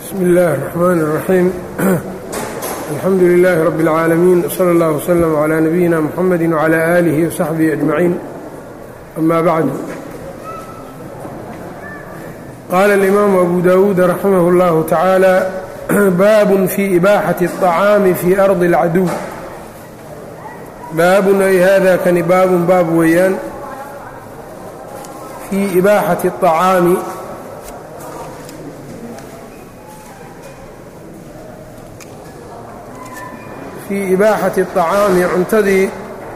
bsm اllahi الرحmn الرaxيim alxamdu لlh rb العaalamiin wslى اllah وslm عlى nabiyina mxamedi وعlى آlih وsaxbihi أجmaعiin ama bعd qaala الإimaamu abu dawuud raximah اllah taعaalى baab fي إbaaxaةi الطacaami fي arضi الcaduw baabun ay hada kani baabun baab weeyaan fii ibaaxati الطacaami fii ibaaxati الطacaami cuntadii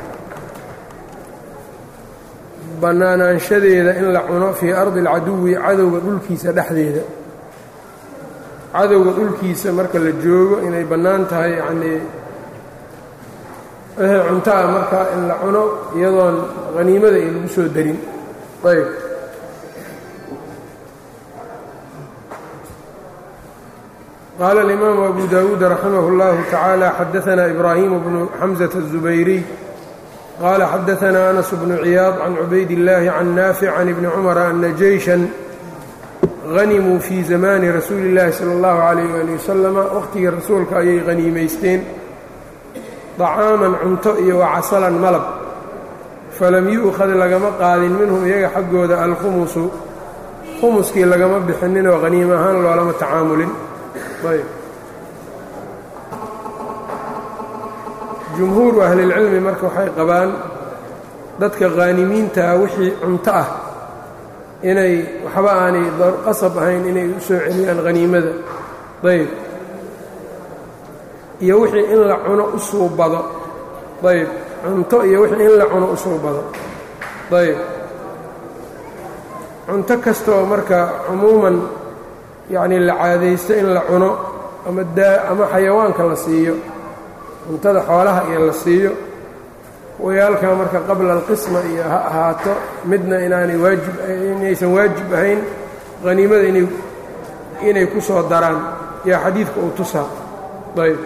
bannaanaanshadeeda in la cuno fii ardi اlcaduwi cadowga dhulkiisa dhexdeeda cadowga dhulkiisa marka la joogo inay bannaan tahay yacnii wixii cunto ah markaa in la cuno iyadoon haniimada ay lagu soo darin ayb qaala alimaamu abu dawuud raximah اllahu tacaala xadaanaa ibraahimu bnu xamزة الزubayriy qaala xadaanaa anas bnu ciyaad can cubayd اllaahi can naafic can ibni cumara ana jeyshan hanimuu fii zamaani rasuuli اllaahi salى اllahu عalayh ali wasalama waqhtigii rasuulka ayay haniimaysteen طacaaman cunto iyo wacasalan malab falam yu'khad lagama qaadin minhum iyaga xaggooda alkhumusu khumuskii lagama bixinninoo haniim ahaan loolama tacaamulin ayb jumhuuru ahlilcilmi marka waxay qabaan dadka khaanimiintaa wixii cunto ah inay waxba aanay qasab ahayn inay u soo celiyaan haniimada ayb iyo wixii in la cuno u suubado ayb cunto iyo wixii in la cuno u suubado ayb cunto kastaoo marka cumuuman yacnii la caadaysto in la cuno ama daa ama xayawaanka la siiyo cuntada xoolaha iyo la siiyo wayaalkaa marka qabla alqisma iyo ha ahaato midna inaanay waajib inaysan waajib ahayn haniimada inay inay ku soo daraan yaa xadiidka uu tusaa ayb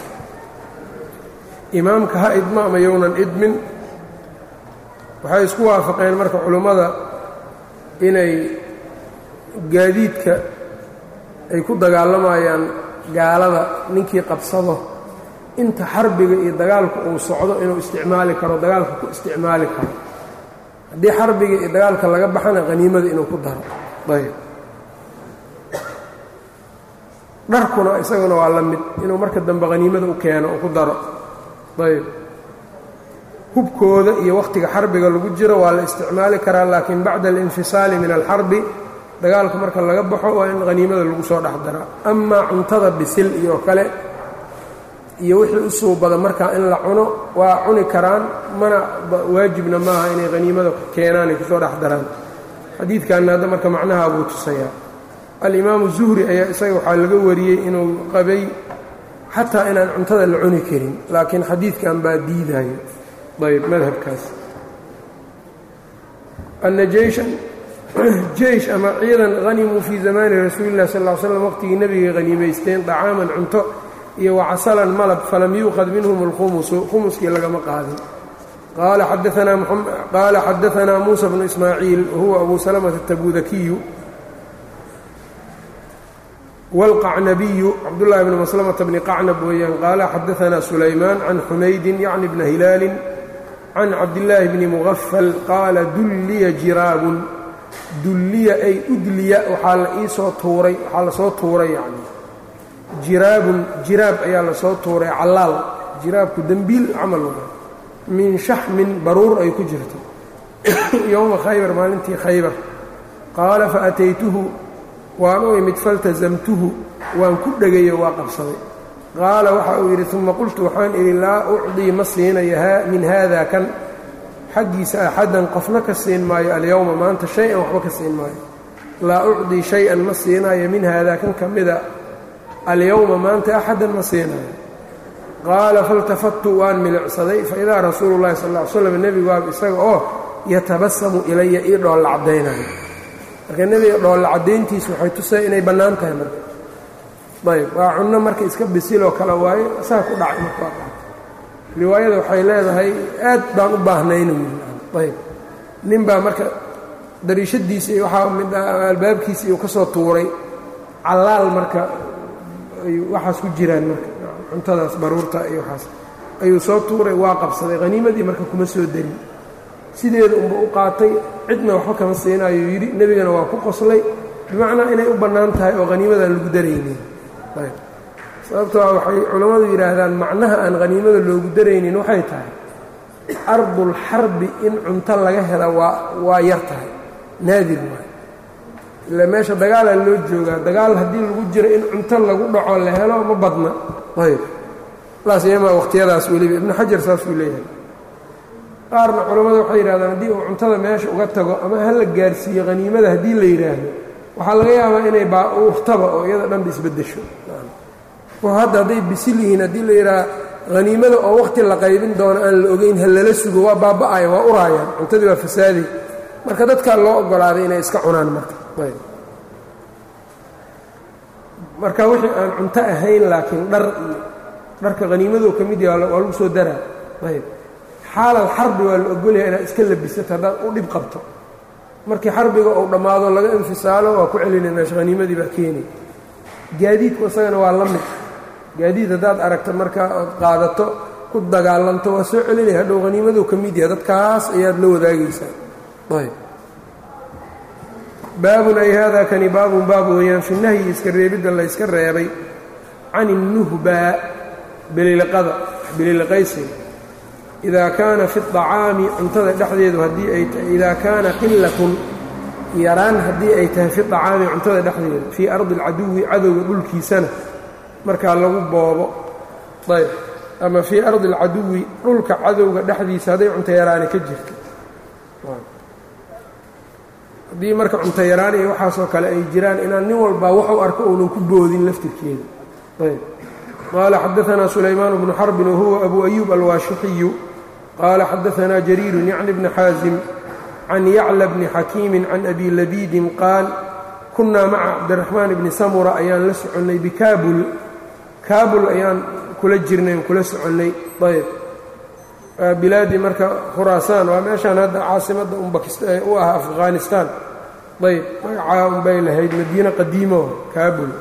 imaamka ha idma ama yownan idmin waxay isku waafaqeen marka culummada inay gaadiidka ay ku dagaalamayaan gaalada ninkii qabsado inta xarbiga iyo dagaalka uu socdo inuu isticmaali karo dagaalka ku isticmaali karo haddii xarbiga iyo dagaalka laga baxana haniimada inuu ku daro ayb dharkuna isaguna waa la mid inuu marka dambe haniimada u keeno uu ku daro ayb hubkooda iyo wakhtiga xarbiga lagu jiro waa la isticmaali karaa laakiin bacda alinfisaali min alxarbi dagaalka marka laga baxo waa in haniimada lagu soo dhex daraa amaa cuntada bisil iyo kale iyo wixii u suubada markaa in la cuno waa cuni karaan mana waajibna maaha inay haniimada keenaan ay kusoo dhex daraan xadiidkanna hadda marka macnaha buu tusayaa alimaamu zuhri ayaa isaga waxaa laga wariyey inuu qabay xataa inaan cuntada la cuni karin laakiin xadiidkan baa diidayo ayb madhabkaas ana jeyshan jeysh ama ciidan hanimuu fii zamaani rasuuli lah sal l slam waqtigii nebigay haniimaysteen dacaaman cunto iyo wacasalan malab falam yuuqad minhum alkhumusu khumuskii lagama qaadin qaala xadaanaa muusa bnu ismaaciil wahuwa abu salamata atabudakiyu wاlqacnabiyu cabdullahi bni maslamata bni qacnab weeyaan qaala xadaanaa sulaymaan can xumaydin yacni bna hilaalin can cabdillaahi bni mugafal qaala dulliya jiraabun dulliya ay udliya waxaa la iisoo tuuray waxaa lasoo tuuray yani jiraabun jiraab ayaa lasoo tuuray callaal jiraabku dembiil camal wa min shaxmin baruur ay ku jirto yowma khaybar maalintii khaybar qaala faataytuhu waan u imid faltasamtuhu waan ku dhegayo waa qabsaday qaala waxa uu yidhi uma qultu waxaan idhi laa ucdii ma siinayo min haada kan xaggiisa axadan qofna ka siin maayo alyowma maanta shay-an waxba ka siin maayo laa ucdii shay-an ma siinayo min haada kan ka mida alyowma maanta axadan ma siinayo qaala faltafattu waan milicsaday faidaa rasuulu llahi sal ll ly slam nebigu waab isaga oo yatabasamu ilaya ii dhoolla caddaynayo marka nebiga dhoolla caddayntiisu waxay tusay inay bannaan tahay marka ayb waa cunno marka iska bisiloo kale waayo saa ku dhacay marka waa dhacay riwaayada waxay leedahay aad baan u baahnaynu ayb nin baa marka dariishadiisii waxaa mid albaabkiisii uu ka soo tuuray callaal marka waxaas ku jiraan marka cuntadaas baruurta iyo waxaas ayuu soo tuuray waa qabsaday haniimadii marka kuma soo darin sideeda unba u qaatay cidna waxba kama siinaayuu yidhi nebigana waa ku qoslay bimacnaa inay u bannaan tahay oo haniimadaan lagu daraynin sababtoo waxay culammadu yidhaahdaan macnaha aan haniimada loogu daraynin waxay tahay ardul xarbi in cunto laga hela waa waa yar tahay naadir waay ilaa meesha dagaalaa loo joogaa dagaal haddii lagu jiro in cunto lagu dhaco la helo ma badna ayb laasyamaa wakhtiyadaas weliba ibnu xajar saasuu leeyahay qaarna culammadu waxay yidhahdaan haddii uu cuntada meesha uga tago ama ha la gaarsiiyo haniimada haddii la yidhaahdo waxaa laga yaabaa inay bauftaba oo iyada dhanba isbeddesho hadda hadday bisil yihiin haddii la yidhaha haniimada oo wakhti la qaybin doono aan la ogeyn ha lala sugo waa baaba'aya waa uraayaan cuntadii waa fasaaday marka dadkaa loo ogolaaday inay iska cunaan marka marka wixii aan cunto ahayn laakiin dhar iyo dharka haniimadoo ka mid yaha waa lagu soo daraa ayb xaalal xarbi waa la ogolyaha inaad iska labisato haddaad u dhib qabto markii xarbiga uu dhammaado laga infisaalo waa ku celinay meesha haniimadii baa keenay gaadiidku isagana waa la mid gaadiid haddaad aragto markaa ood qaadato ku dagaalanto waa soo celinaya hadhow haniimaduu ka mid yahay dadkaas ayaad la wadaagaysaa ayb baabun ay haadaa kani baabun baab weeyaan fi nahyi iska reebidda la yska reebay can innuhbaa beliliqada beliliqaysiga idaa kaana fi acaami cuntada dhexdeedu haddii ay tahay idaa kaana qilatun yaraan haddii ay tahay fi acaami cuntada dhexdeeda fii ardi alcaduwi cadowga dhulkiisana markaa lagu boobo ayb ama fii ardi alcaduwi dhulka cadowga dhexdiisa hadday cunto yaraani ka jirto haddii marka cunto yaraan iyo waxaasoo kale ay jiraan inaan nin walbaa waxu arko uunan ku boodin laftirkeeda ayb qaala xadaanaa sulaymaan bnu xarbin wahuwa abu ayuub alwaashixiyu qaala xadaanaa jariirun yacni bni xaasim can yacla bni xakiimin can abi labiidin qaal kunnaa maca cabdiraxmaan bni samura ayaan la soconnay bikaabul kaabul ayaan kula jirnay on kula soconnay ayb bilaadii marka khuraasaan waa meeshaan hadda caasimadda u ah afghanistaan ayb magacaa unbay lahayd madiine qadiimo kaabul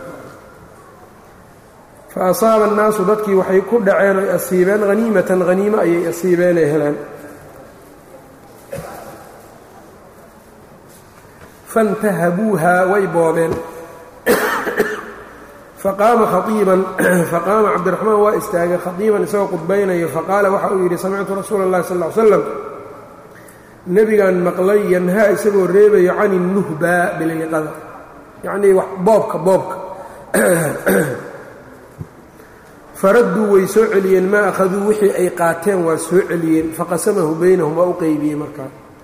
fa asaaba annaasu dadkii waxay ku dhaceen oy asiibeen haniimatan haniimo ayay asiibeenay heleen fantahabuuha way boobeen faqaama khaiiban faqaama cabdiraxmaan waa istaagay khaiiban isagoo qudbaynayo faqaala waxa uu yidhi samictu rasuula اllahi sal ll slam nebigaan maqlay yanhaa isagoo reebayo can innuhbaa bililiqada yacnii boobka boobka faradduu way soo celiyeen maa akhaduu wixii ay qaateen waa soo celiyeen faqasamahu baynahum waa u qeybiyey markaa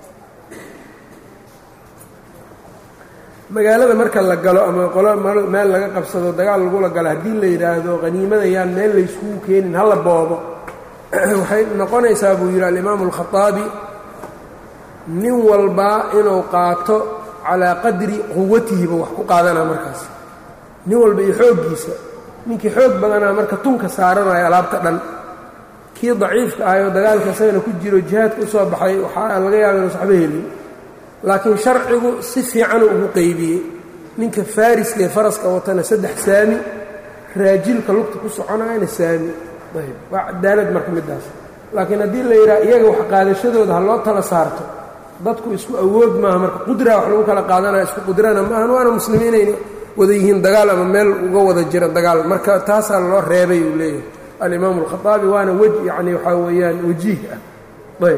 magaalada marka la galo ama qolo meel laga qabsado dagaal lagula galo haddii la yidhaahdo haniimada yaan meel layskugu keenin hala boobo waxay noqonaysaa buu yidhi alimaamu alkhaaabi nin walbaa inuu qaato calaa qadri quwatihiba wax ku qaadanaa markaas nin walba iyo xooggiisa ninkii xoog badanaa marka tunka saaranayo alaabta dhan kii daciifka ahayoo dagaalka isagana ku jiro jihaadka u soo baxay waxaa laga yaaba inuusa waxba helin laakiin sharcigu si fiicanuu ugu qeybiyey ninka faariska ee faraska watana saddex saami raajilka lugta ku soconayana saami ayb waa cadaalad marka middaas laakiin haddii la yidhaha iyaga wax qaadashadooda ha loo tala saarto dadku isku awood maaha marka qudraa wax lagu kala qaadanaya isku qudrana maahan waana muslimiinayna wada yihiin dagaal ama meel uga wada jira dagaal marka taasaa loo reebay uu leeyahay alimaamu alkhaaabi waana wej yacni waxaa weeyaan wajiih ah ayb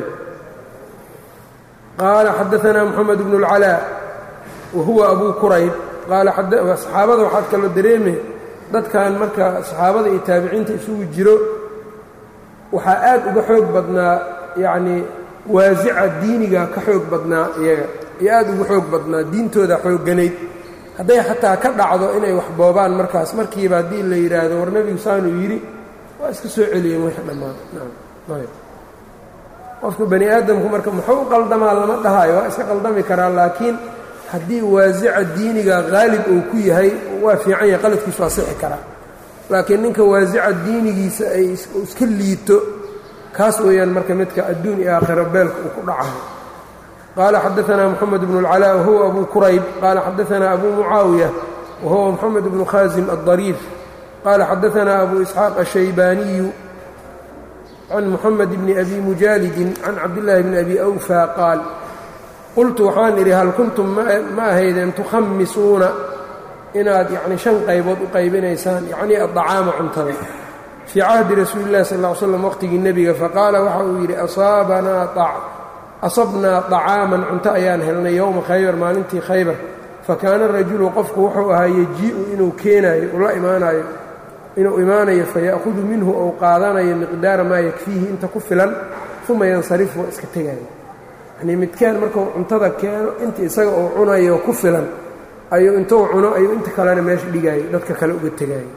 qaala xadaanaa moxamed bnu اlcalaa wa huwa abu kurayb qaala saxaabada waxaad kaloo dareeme dadkan marka saxaabada iyo taabiciinta isugu jiro waxaa aad uga xoog badnaa yacnii waasica diiniga ka xoog badnaa iyaga iyo aad uga xoog badnaa diintooda xoogganayd hadday xataa ka dhacdo inay wax boobaan markaas markiiba haddii la yidhaahdo war nebigu saanuu yidhi waa iska soo celiyeen wixii dhammaan qofka bani aadamku marka muxuu u qaldamaa lama dhahaayo waa iska qaldami karaa laakiin haddii waasica diiniga qaalib uu ku yahay waa fiican yahay qaladkiisu waa sixi karaa laakiin ninka waasica diinigiisa ay iska liito kaas weeyaan marka midka adduun iyo aakhiro beelka uu ku dhacayo qaala xadaanaa moxamed bnu اlcalaa wahuwa abu kurayb qaala xadaanaa abu mucaawiya wahuwa moxamed bnu khaasim aلdariif qaala xadaanaa abu isxaaq ashaybaaniyu can muxamed bni abi mujaalidin can cabdillaahi bni abi awfa qaal qultu waxaan idhi hal kuntum ma ahaydeen tukhamisuuna inaad yacni shan qaybood u qaybinaysaan yacnii addacaama cuntada fii cahdi rasuuli llahi sal ll ly slam waqtigii nebiga faqaala waxa uu yidhi asabnaa طacaaman cunto ayaan helnay yowma khaybar maalintii khaybar fakaana rajulu qofku wuxuu ahaa yejii'u inuu keenaayo ula imaanayo inuu imaanayo faya'hudu minhu ou qaadanayo miqdaara maa yakfiihi inta ku filan uma yansarifu waa iska tegayo yanii midkeen markuu cuntada keeno inta isaga uu cunayo ku filan ayuu intuu cuno ayuu inta kalena meesha dhigaayo dadka kale uga tegaayo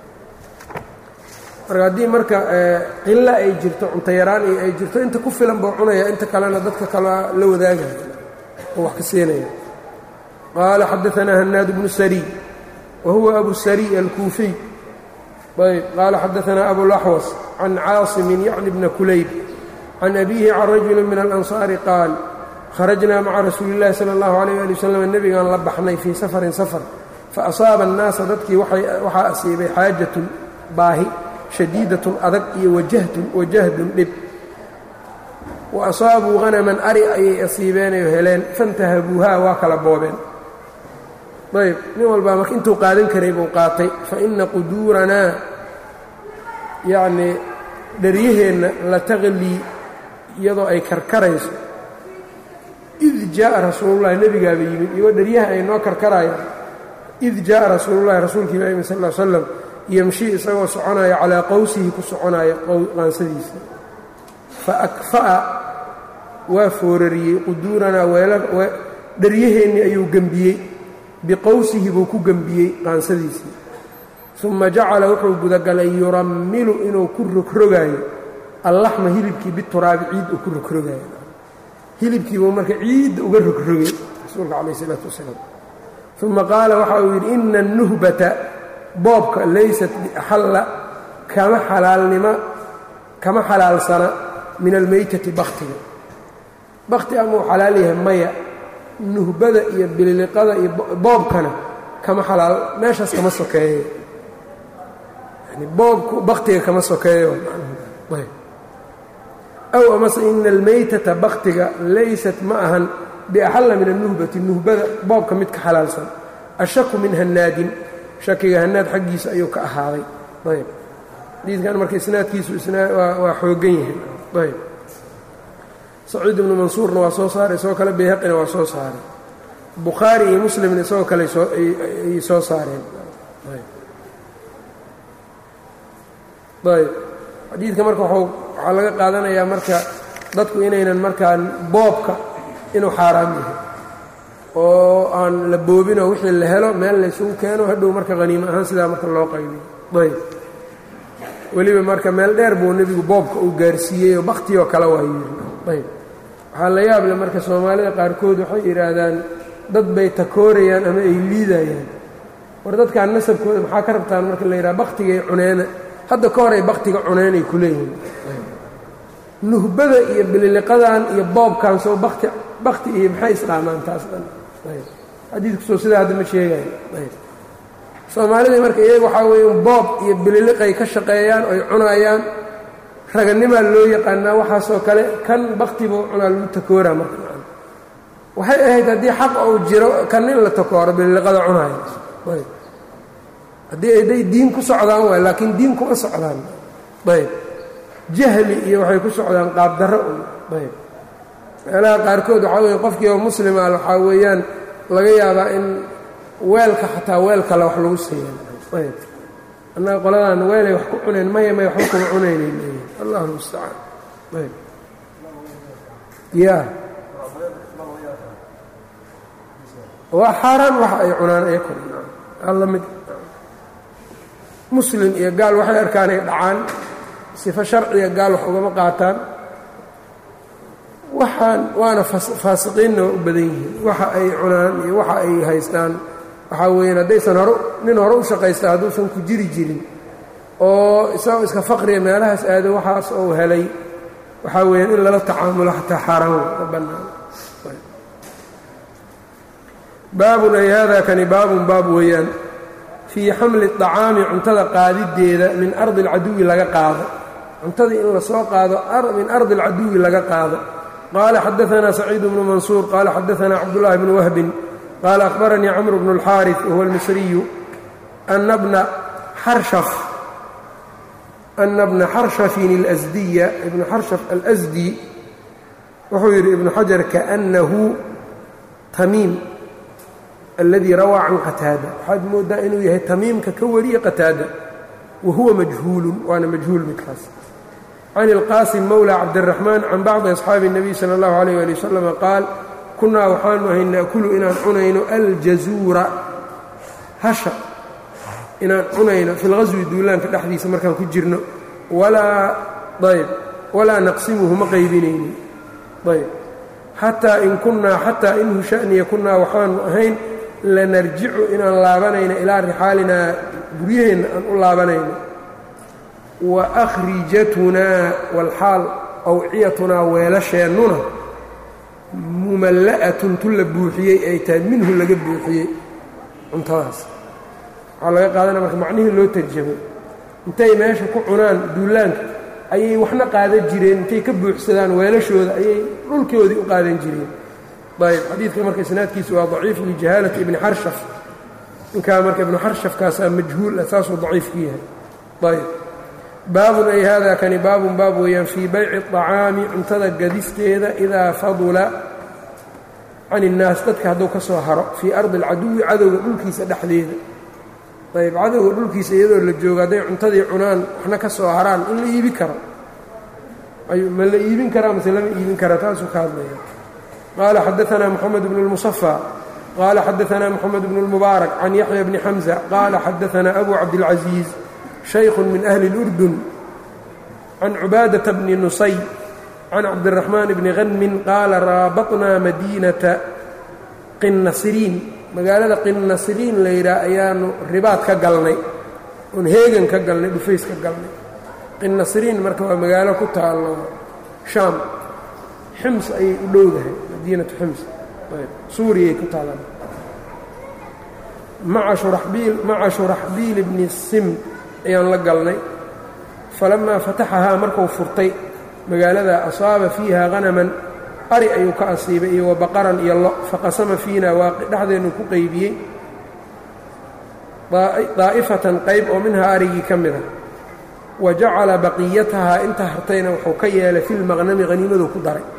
marka haddii marka qilo ay jirto cunto yaraan iyo ay jirto inta ku filan buu cunaya inta kalena dadka kale la wadaagaya oo wax ka siinaya qaala xadaanaa hanaad bnu sariy wa huwa abu sariy alkuufiy ayb qaala xadaanaa abulaxwas can caasimin yacni bna kulayb can abiihi can rajuli min alansaari qaal kharajnaa maca rasuuli اllahi salى اllahu alayh ali wasalam nebigaan la baxnay fii safarin safar faasaaba annaasa dadkii waxaa asiibay xaajatun baahi shadiidatun adag iyo wajahtun wajahdun dhib wa asaabuu hanaman ari ayay asiibeenayo heleen fantahabuuhaa waa kala boobeen ayb nin walbaa marka intuu qaadan karay buu qaatay fa ina quduuranaa yacnii dharyaheenna la taqlii iyadoo ay karkarayso id jaa'a rasuulullahi nebigaaba yimid iyagoo dharyaha ay noo karkarayaan id jaa'a rasuulullahi rasuulkii baa yimid sal ll slam yamshii isagoo soconaya calaa qowsihi ku soconaya qaansadiisa fa akfa'a waa foorariyey quduuranaa dharyaheennii ayuu gembiyey biqowsihi buu ku gembiyey qaansadiisii uma jacala wuxuu gudagalay yurammilu inuu ku rogrogaayo allaxma hilibkii bituraabi ciid uu ku rogrogaayo hilibkiibuu marka ciidda uga rogrogay rasuulka calayh isalaatu wasalaam uma qaala waxa uu yidhi ina anuhbata boobka laysat biaxalla kama xalaalnima kama xalaalsana min almeytati bakhtiga bakhti amau xalaal yahay maya nuhbada iyo bililiqada iyo boobkana kama xalaal meeshaas kama sokeeyo yani boobku bakhtiga kama sokeeyo aw amase ina almeytata bakhtiga laysat ma ahan biaxalla min alnuhbati nuhbada boobka mid ka xalaalsan ashaku min hannaadin shakiga hanaad xaggiisa ayuu ka ahaaday ayb xadiidkan marka isnaadkiisu waa xoogan yahay ayb saciid ibnu mansuurna waa soo saaray isagoo kale bayhaqina waa soo saaray bukhaari iyo muslimna isagoo kale ayay soo saareen ayb xadiidka marka waxaa laga qaadanayaa marka dadku inaynan markaan boobka inuu xaaraam yahay oo aan la boobinoo wixii la helo meel laysugu keeno hadhow marka haniimo ahaan sidaa marka loo qaybiyo ayb weliba marka meel dheer buu nebigu boobka uu gaarsiiyeyoo bakhtioo kale waa yiri ayb waxaa la yaable marka soomaalida qaarkood waxay yidhaahdaan dad bay takoorayaan ama ay liidayaan war dadkaan nasabkooda maxaa ka rabtaan marka la yidhaha bakhtigay cuneena hadda ka horay bakhtiga cuneenay ku leeyihiin nuhbada iyo bililiqadan iyo boobkan soo bakti bakti iyo maxay islaamaan taas dhan xadiidkusoo sidaa hadda ma sheegayo soomaalidii marka iyaga waxaa weeye boob iyo bililiqay ka shaqeeyaan oy cunayaan raganimaa loo yaqaanaa waxaasoo kale kan bakti buu cunaa lagu takooraa marka waxay ahayd haddii xaq uu jiro kan in la takooro bililiqada cunaaya haddii ayday diin ku socdaan waay laakiin diin kuma socdaan ayb jahli iyo waxay ku socdaan qaabdarro un ayb meelaha qaarkood waxaa weye qofkii oo muslima waxaa weeyaan laga yaabaa in weelka xataa weel kale wax lagu siiya ayb annaga qoladan weelay wax ku cunayn maya maya waxba kuma cunaynay leeyihin allahu mustacaan ayb ya waa xaaraan waxa ay cunaan ayakun alla mid muslim iyo gaal waxay arkaan ay dhacaan sifo sharciga gaal wax ugama qaataan waxaan waana faasiqiinna waa u badan yihiin waxa ay cunaan iyo waxa ay haystaan waxaa weeyaan haddaysan hore nin hore u shaqaysta hadduusan ku jiri jirin oo isagoo iska faqriya meelahaas aado waxaas ou helay waxaa weeyaan in lala tacaamulo xataa xaaraan ka bannaan baabun ay hada kani baabun baab weeyaan fii xamli طacaami cuntada qaadideeda min ardi اlcaduwi laga qaado cuntada in lasoo qaado min ardi اlcaduwi laga qaado qaala xadaثna saciid bnu mansuur qaala xadaثna cabdالlahi bnu wahbin qaala akhbaranii cmr bnu اlxaariث wahuwa اlmisriyu ana bna xarshaf ana bna xarshafin اlasdiya ibnu xarshaf alasdi wuxuu yidhi ibnu xajar kaأnnahu tamiim aladii rawaa can qataada waxaad moodaa inuu yahay tamiimka ka wariye qataada wa huwa majhuulun waana majhuul midkaas can ilqaasim mowla cabdiraxmaan can bacdi asxaabi الnabiy salى اllahu alayh ali wasalam qaal kunaa waxaanu ahay naakulu inaan cunayno aljazuura hasha inaan cunayno fi lqaswi duulaanka dhexdiisa markaan ku jirno walaa ayb walaa naqsimuhu ma qaybinaynin ayb xataa in kunnaa xataa inhu sha'niya kunnaa waxaanu ahayn lanarjicu inaan laabanayno ilaa rixaalinaa guryaheenna aan u laabanayno wa akhrijatunaa walxaal awciyatunaa weelasheennuna mumalla'atun tu la buuxiyey ay tahay minhu laga buuxiyey cuntadaas waxaa laga qaadanaya marka macnihii loo tarjamay intay meesha ku cunaan duulaanka ayay waxna qaadan jireen intay ka buuxsadaan weelashooda ayay dhulkoodii u qaadan jireen ayb xadiidka marka isnaadkiisa waa daciif lijahaalati ibni xarshaf ninkaa marka ibnu xarshafkaasaa majhuul ah saasuu daciif ku yahay ayb baabun ay hada kani baabun baab weeyaan fii bayci الطacaami cuntada gadisteeda idaa fadula can الnaas dadka hadduu ka soo haro fii ardi اlcaduwi cadowga dhulkiisa dhexdeeda ayb cadowga dhulkiisa iyadoo la joogo hadday cuntadii cunaan waxna ka soo haraan in la iibi karo ma la iibin karaa mase lama iibin kara taasuu ka hadlaya qaala xadaثna mxamed bn الmuصفى qaala xadaثna mxamed bn الmubaarak can yaxya bni xamزة qaala xadaثna abu cabdالcaزيiز shaykh min أhli الأrdun can cubaadaةa bni nusay can cabdالرaحmaan bni hanmin qaala raabaطnaa madiinaةa qinnasiriin magaalada qinnasiriin la yidhaah ayaanu ribaad ka galnay oon heegan ka galnay dhufays ka galnay qinnasiriin marka waa magaalo ku taallo shaam xims ayay u dhowdahay madiinatu xims suuriyay ku taalaan maca shuraxbiil maca shuraxbiil bni sim ayaan la galnay falamaa fataxahaa markuu furtay magaalada asaaba fiiha hanaman ari ayuu ka asiibay iyo wabaqaran iyo lo faqasama fiina waa dhexdeennu ku qaybiyey daa'ifatan qayb oo minhaa arigii ka mida wa jacala baqiyatahaa inta hartayna wuxuu ka yeelay fi lmaqnami haniimaduu ku daray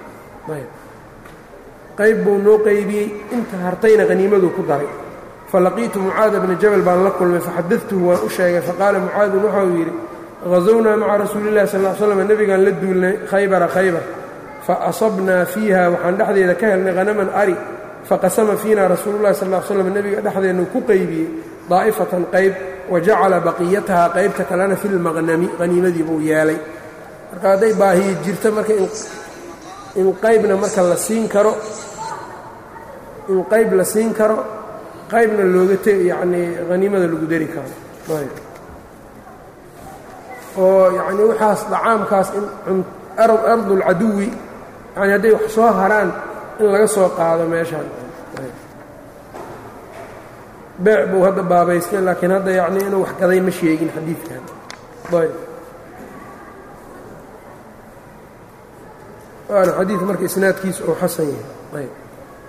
qayb buu noo qaybiyey inta hartayna haniimaduu ku daray falaqiitu mucaada bna jabal baan la kulmay faxadadtuhu waan u sheegay faqaala mucaadun waxau yidhi hazownaa maca rasuuli llahi sal l slam nebigaan la duulnay khaybara khaybar faasabnaa fiiha waxaan dhexdeeda ka helnay hanaman ari faqasama fiina rasuulu llahi sal l slam nebiga dhexdeennu ku qaybiyey daa'ifatan qayb wa jacala baqiyatahaa qaybta kalena fi lmaqnami haniimadii buu yeelay marka hadday baahiyi jirto marka in qaybna marka la siin karo in qayb la siin karo qaybna looga te yacnii haniimada lagu dari karo oo yacnii waxaas dacaamkaas in ardulcaduwi yani hadday wax soo haraan in laga soo qaado meeshaan beec buu hadda baabaystay laakiin hadda yacnii inuu wax gaday ma sheegin xadiidkan ayb waana xadiid marka isnaadkiisa oo xasan yahay ayb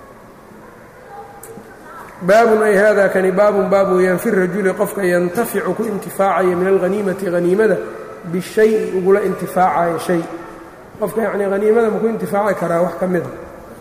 baabun ay hada kani baabun baab weeyaan fi rajuli qofka yantaficu ku intifaacaya min alhaniimati haniimada bishayi ugula intifaacaya shay qofka yacnii haniimada maku intifaaci karaa wax ka mida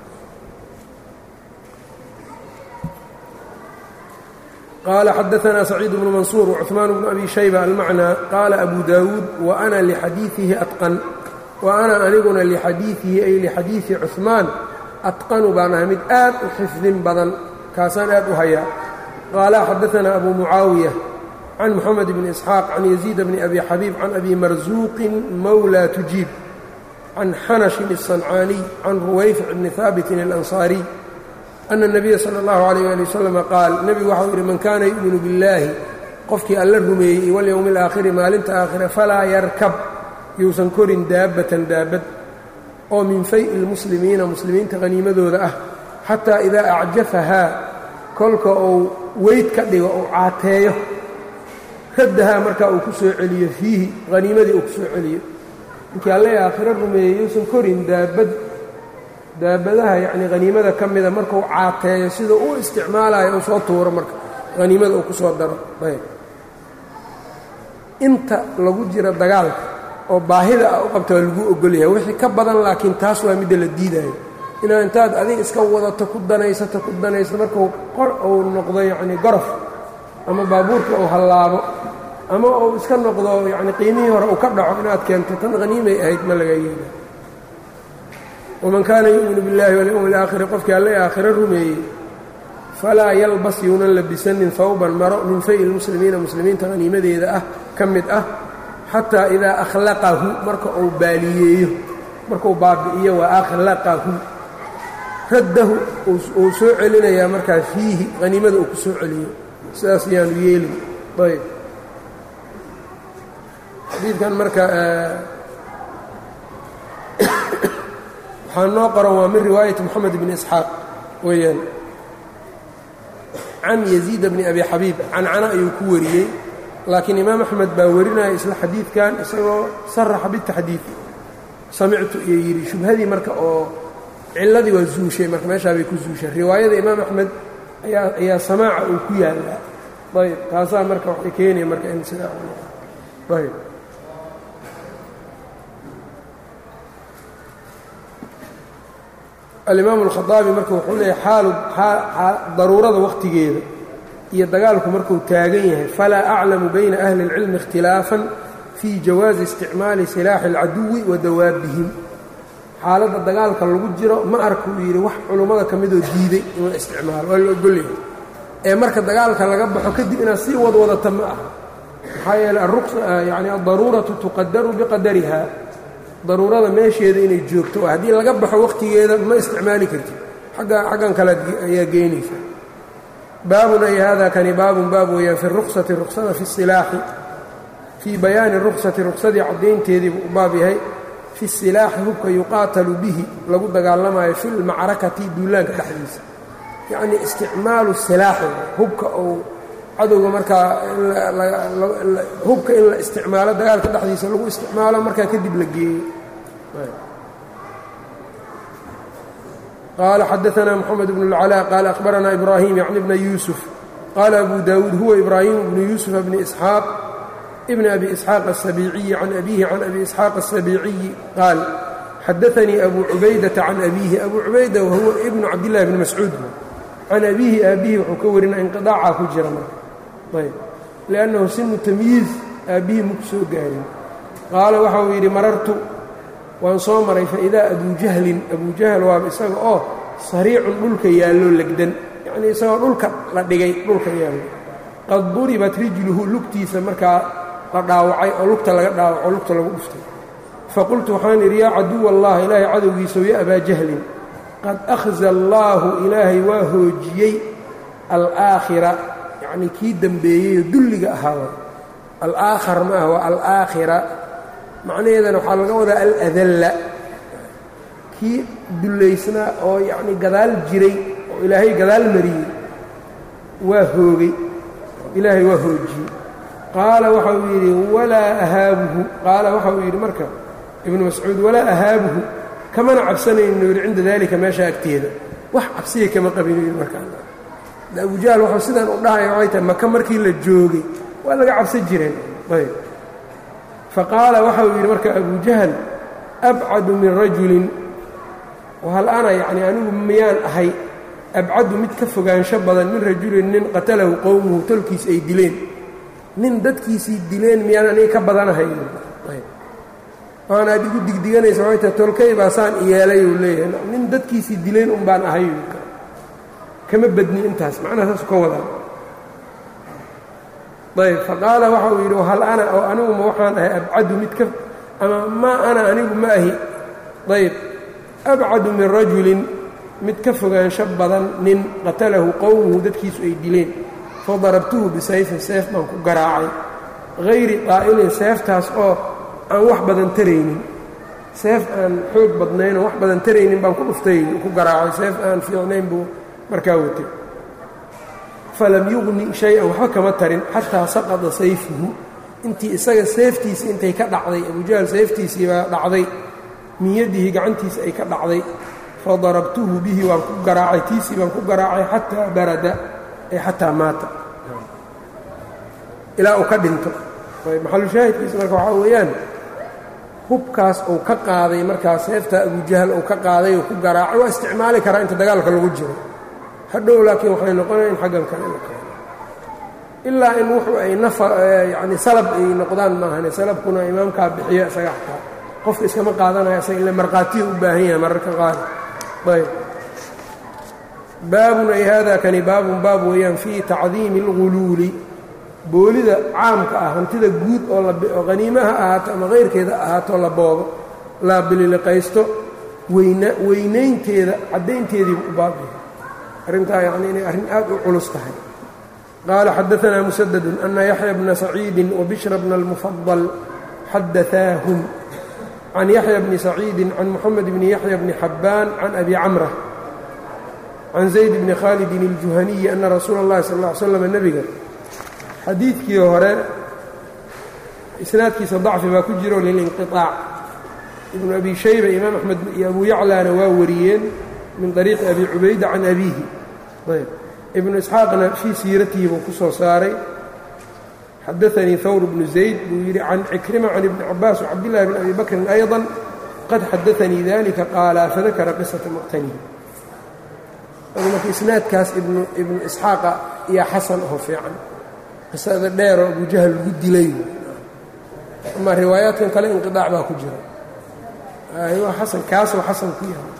qaala xadaثna saciid bnu mansuur وcuثmaan bnu abi shayba almacnaa qaala abu daawuud waana lixadiiثihi aطqan wa ana aniguna lixadiiثihi ay lixadiiثi cuثmaan aطqanu baan ahay mid aad u xifdin badan kaasaan aad u hayaa qaala xadaثna abu mucaawiya can moxamed bni isxaaq can yaziid bni abi xabiib can abi marsuuqin mawlى tujiib can xanashin الصancaaniy can ruwayfic bni haabitin اlanصaariy ana الnabiya salى اllahu عalيyh ali wasalam qaal nebigu waxau yidhi man kaana yu'minu biاllaahi qofkii alla rumeeyey walyowmi اlaakhiri maalinta aakhira falaa yarkab yuusan korin daabbatan daabad oo min fay'i اlmuslimiina muslimiinta haniimadooda ah xataa idaa acjafahaa kolka uu weyd ka dhigo uu caateeyo raddahaa markaa uu ku soo celiyo fiihi haniimadii uu ku soo celiyo ninkii alle aakhiro rumeeyey yuusan korin daabad daabadaha yacnii haniimada ka mida markuu caateeyo sida uu isticmaalayo uu soo tuuro marka haniimada uu ku soo daro ayb inta lagu jiro dagaalka oo baahida ah u qabta waa lagu ogolyahay wixii ka badan laakiin taas waa midda la diidayo inaad intaad adiga iska wadato ku danaysato ku danaysato markuu qor uu noqdo yacnii gorof ama baabuurka uu hallaabo ama uu iska noqdo yacni qiimihii hore uu ka dhaco inaad keento tan haniimay ahayd ma laga yeela waman kaana yu'minu biاllahi walyowmi alaakhiri qofkii alle aakhiro rumeeyey falaa yalbas yuunan labisanin hawban maro min fay lmuslimiina muslimiinta haniimadeeda ah ka mid ah xataa idaa akhlaqahu marka uu baaliyeeyo markuu baabi'iyo waa akhlaqahu raddahu uu soo celinayaa markaa fiihi haniimada uu ku soo celiyo sidaas yaanu yeelin ayb xadiidkan marka waxaa noo qoran waa min riwaayati moxamed bni isxaaq weeyaan can yaziid bni abi xabiib cancana ayuu ku wariyey laakiin imaam axmed baa warinaya isla xadiidkan isagoo saraxa bitaxdiid samictu iyo yidhi shubhadii marka oo ciladii waa zuushay marka meeshaa bay ku zuushay riwaayada imaam axmed ayaa ayaa samaaca uu ku yaallaa ayb taasaa marka waxay keenaya marka in sidaa ayb alimaamu alkhadaabi marka wuxuu leeyahy xaalu daruurada wakhtigeeda iyo dagaalku markuu taagan yahay falaa aclamu bayna ahli اlcilmi ikhtilaafan fii jawaazi isticmaali silaaxi اlcaduwi wa dawaabihim xaaladda dagaalka lagu jiro ma arka uu yidhi wax culummada ka midoo diiday in la isticmaalo waa la ogolyahay ee marka dagaalka laga baxo kadib inaad sii wadwadata ma aha maxaa yeeley yani addaruuratu tuqadaru biqadariha daruurada meesheeda inay joogto haddii laga baxo wakhtigeeda ma isticmaali kartid agga xaggan kale ayaa geynaysa baabun ay hada kani baabun baab weeyaan fi ruksati ruksada fi silaaxi fii bayaani ruksati ruksadii caddaynteedii buu u baab yahay fi silaaxi hubka yuqaatalu bihi lagu dagaalamayo fi lmacrakati duulaanka dhexdiisa yacnii isticmaalu silaaxi hubka uu cadowga markaa hubka in la isticmaalo dagaalka dhexdiisa lagu isticmaalo markaa kadib la geeyo qaala xadaثna mxamed bn اlclاء qaala akhbarana ibrahim yعni bna yuusuf qaala abu dawuud huwa ibrahim bnu yuusuf bni isxaaq bn abi isxaaq الsabiiciyi can abihi can abi isxaaq الsabiiciyi qaal xadaanii abu cubaydata can abihi abu cubayda wahuwa ibnu cabdillahi bni mascuud can abihi aabihi wuxuu ka warina inqiطaaca ku jira marka ayb liannahu sinu tamyiiz aabbihii maku soo gaarin qaala waxa uu yidhi marartu waan soo maray faidaa abuu jahlin abuu jahl waaba isaga oo sariicun dhulka yaalloo legdan yacnii isagoo dhulka la dhigay dhulka yaallo qad duribat rijluhu lugtiisa markaa la dhaawacay oo lugta laga dhaawaco lugta lagu dhuftay faqultu waxaan idhi yaa caduw allah ilaahay cadowgiisaw ya abaa jahlin qad akhza allaahu ilaahay waa hoojiyey alaakhira yacnii kii dembeeyeyoo dulliga ahaa alaakhar ma ah waa alaakhira macnaheedana waxaa laga wadaa aladalla kii dullaysnaa oo yacnii gadaal jiray oo ilaahay gadaal mariyey waa hoogay ilaahay waa hoojiyey qaala waxa uu yidhi walaa ahaabuhu qaala waxa uu yidhi marka ibnu mascuud walaa ahaabuhu kamana cabsanaynu yidhi cinda daalika meesha agteeda wax cabsiya kama qabinu yidhi markaa abujahl wuxuu sidan u dhahaya waxay tahay maka markii la joogay waa laga cabsan jireen ayb faqaala waxa uu yidhi marka abu jahl abcadu min rajulin wahal ana yacni anigu miyaan ahay abcadu mid ka fogaansho badan min rajulin nin qatalahu qowmuhu tolkiis ay dileen nin dadkiisii dileen miyaan aniga ka badanahay waana ad igu digdiganaysa waxay tahay tolkay baa saan yeelay uu leeyahay nin dadkiisii dileen un baan ahay kama badni intaas macnaha saasu ka wadaa ayb faqaala waxa uu yidhi hal ana oo aniguma waxaan ahay abcadu mid ka ama maa ana anigu ma ahi ayb abcadu min rajulin mid ka fogaansho badan nin qatalahu qowmuhu dadkiisu ay dileen fadarabtuhu bisayfin seef baan ku garaacay hayri qaa'ilin seeftaas oo aan wax badan taraynin seef aan xoog badnaynoo wax badan taraynin baan ku dhuftay ku garaacay seef aan fiicnayn buu markaa watay falam yuqni shay-an waxba kama tarin xataa saqada sayfuhu intii isaga seeftiisi intay ka dhacday abujahl seeftiisii baa dhacday min yadihi gacantiisa ay ka dhacday fadarabtuhu bihi waan ku garaacay tiisii baan ku garaacay xataa barada ay xataa maata ilaa uu ka dhinto maxalushaahidkiisa marka waxaa weeyaan hubkaas uu ka qaaday markaa seefta abujahal uu ka qaaday uu ku garaacay waa isticmaali karaa inta dagaalka lagu jiro hadhow laakiin waxay noqonaya in xaggan kale la keeno ilaa in wuxuu ay nafa yacni salab ay noqdaan maahane salabkuna imaamkaa bixiyo isaga xataa qofka iskama qaadanaya isaga ila markhaatiya u baahan yahay mararka qaar ayb baabun ay hada kani baabun baab weeyaan fii tacdiimi اlguluuli boolida caamka ah hantida guud oo haniimaha ahaato ama kayrkeeda ahaato la boobo la bililiqaysto weynaynteeda caddaynteediibu u baabaya arrintaa yani inay arrin aad u culus tahay qaala xadaanaa musadadu ana yaxya bna saciidi wabishra bna اlmufadal xadaaahum can yaxya bni saciidi can muxamed bni yaxya bni xabbaan can abi camra can zayd bni khaalidin اljuhaniyi ana rasuula اllahi sal ا ly slam nebiga xadiidkii hore isnaadkiisa dacfi baa ku jiro lilinqiطaac ibnu abi shayba imaam axmed iyo abu yaclaana waa wariyeen min طariiqi abi cubayda can abiihi ayb ibnu isxaaqna fii siiratihi buu ku soo saaray xadaanii hawr bnu zayd buu yidhi can cikrima can ibni cabaas wcabdillahi bn abi bakrin ayضa qad xadaanii dalika qaala fadakara qisata muqtanihi marka isnaadkaas ibnu isxaaqa iyo xasan oo fiican qisada dheeroo abujahal lagu dilay ama riwaayaadkan kale inqiaac baa ku jira waa xasan kaasoo xasan ku yahay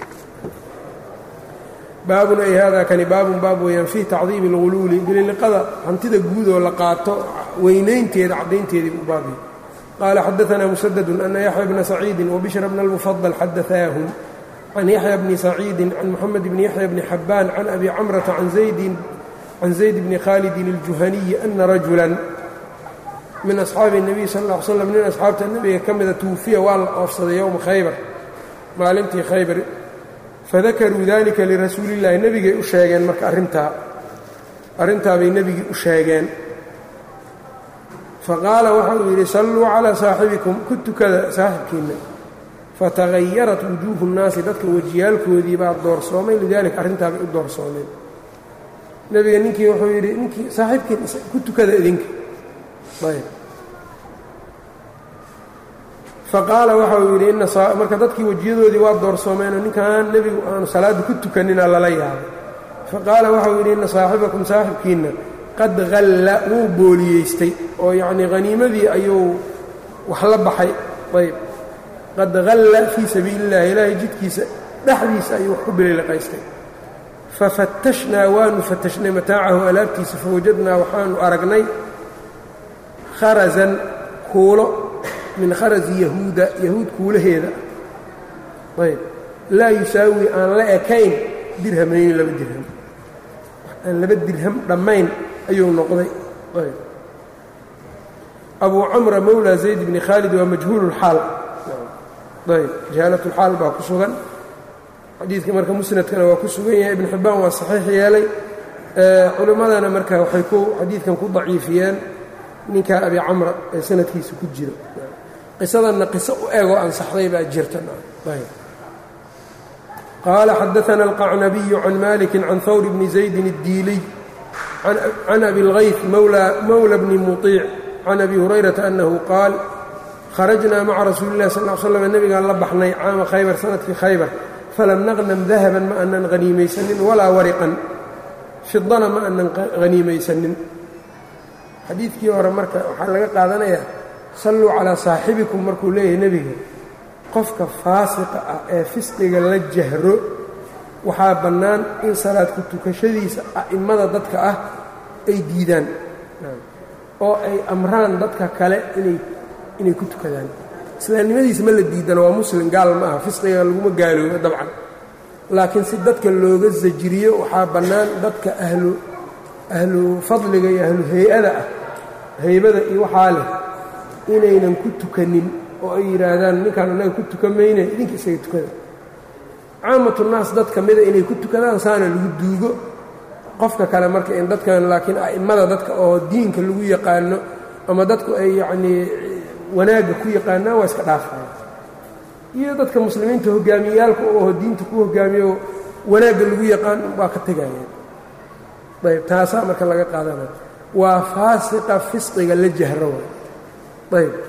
baabun ay hada kani baabun baab weeyaan fii tacdiimi اlguluuli bililiqada hantida guud oo la qaato weynaynteeda caddaynteedii u baabiyey qaala xadaanaa musadadu ana yaxya bna saciidi wabishra bna اlmufadal xadaثaahum can yaxya bni saciidi can moxamed bni yaxya bni xabbaan can abi camrata can zaydin can zayd bni khaalidin اljuhaniyi ana rajula min asxaabi الnabiy sal ا ly slam nin asxaabta nebiga ka mida tuufiya waa la oofsaday yowma khaybar maalintii khaybar fadakaruu dalika lirasuuli اllahi nebigay u sheegeen marka arrintaa arrintaa bay nebigii u sheegeen faqaala waxa uu yidhi salluu calىa saaxibikum ku tukada saaxibkiinna fatagayarat wujuuhu الnaasi dadka wejiyaalkoodii baa doorsoomay lidalika arrintaa bay u doorsoomeen nebiga ninkii wuxuu yidhi ninkii saaxiibkiin ku tukada idinka ayb faqaala waxa uu yidhi marka dadkii wejiyadoodii waa doorsoomeenoo ninkan nebigu aanu salaadda ku tukanina lala yaabay faqaala waxauu yidhi inna saaxibakum saaxibkiinna qad halla wuu booliyeystay oo yacnii haniimadii ayuu wax la baxay ayb qad halla fii sabiili illahi ilaahay jidkiisa dhexdiisa ayuu wax ku bililiqaystay fafattashnaa waanu fatashnay mataacahu alaabtiisa fawajadnaa waxaanu aragnay kharazan kuulo min kharasi yahuuda yahuud kuulaheeda ayb laa yusaawi aan la ekayn dirhamayni laba dirham aan laba dirham dhammayn ayuu noqday ayb abuu camra mowlaa zayd bni khaalid waa majhuululxaal ayb jahaalatulxaal baa ku sugan xadiidka marka musnadkana waa ku sugan yahay ibnu xibbaan waa saxiix yeelay culimmadana marka waxay ku xadiidkan ku daciifiyeen ninka abi camra ee sanadkiisa ku jiro qisadanna qiso u egoo ansaxday baa jirta qaala xadaana alqacnabiyu can maliki can hawr bni zaydin الdiiliy can abi اlgayf mowla bni muطiic can abi hurayrata annahu qaal kharajnaa maca rasuuli اllahi sal l slam nebigaan la baxnay caama khaybar sanadkii khaybar falam naqnam dahaban ma anan haniimaysanin walaa wariqan fidana ma anan haniimaysanin xadiidkii hore marka waxaa laga qaadanayaa salluu calaa saaxibikum markuu leeyahay nebiga qofka faasiqa ah ee fisqiga la jahro waxaa bannaan in salaad ku tukashadiisa a'immada dadka ah ay diidaan oo ay amraan dadka kale inay inay ku tukadaan islaamnimadiisa ma la diidano waa muslim gaal ma aha fisqiga laguma gaaloobo dabcan laakiin si dadka looga sajiriyo waxaa bannaan dadka ahlu ahlu fadliga iyo ahlu hay-ada ah haybada iyo waxaa leh inaynan ku tukanin oo ay yidhaahdaan ninkaan annaga ku tukan mayne idinka isaga tukada caamatu naas dad ka mida inay ku tukadaan saana lagu duugo qofka kale marka in dadkan laakiin a'immada dadka oo diinka lagu yaqaano ama dadku ay yacnii wanaagga ku yaqaanaan waa iska dhaafaya iyo dadka muslimiinta hogaamiyeyaalka oo diinta ku hogaamiyo wanaagga lagu yaqaan waa ka tegayaan ayb taasaa marka laga qaadanaya waa faasiqa fisqiga la jahro waay ayb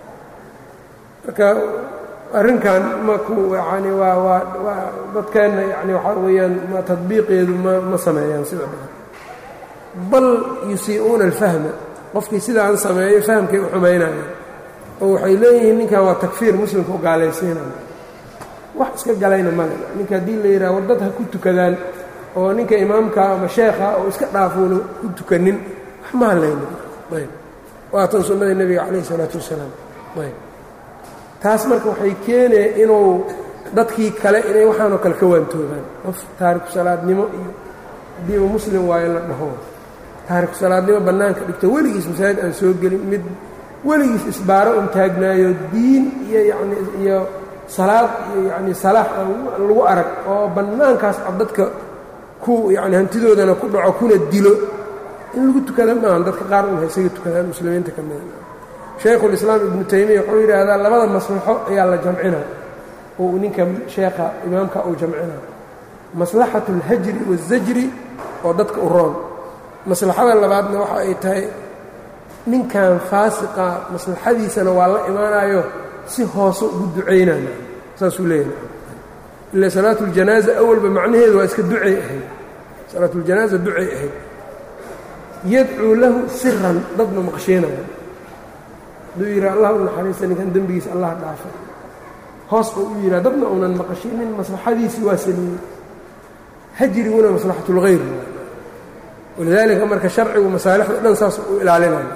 marka arrinkan maku yani waa waa waa dadkeenna yani waxaa weeyaan ma tadbiiqeedu ma ma sameeyaan sida badan bal yusii'uuna alfahma qofkii sidaan sameeyo fahamkay u xumaynayaan oo waxay leeyihiin ninkan waa takfiir muslimka u gaalaysiinaya wax iska galayna male ninka haddii la yidhaha war dad ha ku tukadaan oo ninka imaamka ama sheekha oo iska dhaafuuna ku tukanin wax ma hadlayna ayb waatan sunnada nebiga calayh isalaatu wassalaam ayb taas marka waxay keenaya inuu dadkii kale inay waxaanoo kale ka waantoobaan qof taariku salaadnimo iyo haddiiba muslim waayo la dhaho taariku salaadnimo bannaanka dhigto weligiis masaajid aan soo gelin mid weligiis isbaaro un taagnaayo diin iyo yacni iyo salaad iyo yacni salaax aan lagu arag oo bannaankaas cad dadka ku yacni hantidoodana ku dhaco kuna dilo in lagu tukada maahan dadka qaar un haysaga tukadaan muslimiinta ka mida shaykhulislaam ibnu taymiya wuxuu yidhaahdaa labada maslaxo ayaa la jamcina oo ninka sheekha imaamka uu jamcina maslaxatu اlhajri waالzajri oo dadka u roon maslaxada labaadna waxa ay tahay ninkan faasiqa maslaxadiisana waa la imaanayo si hoose ugu ducaynaya saasuu leeyahay ila salaatu اljanaaza awalba macnaheedu waa iska ducay ahayd salaatu اljanaaza ducay ahayd yadcuu lahu siran dadna maqshiinaya hadduu yidhaha allah u naxariista ninkan dembigiisa allah dhaafa hoos buu u yidhaha dadna uunan maqashinin maslaxadiisii waa sameeyey hajriguna maslaxat اlgayr walidaalika marka sharcigu masaalixda dhan saas u ilaalinayo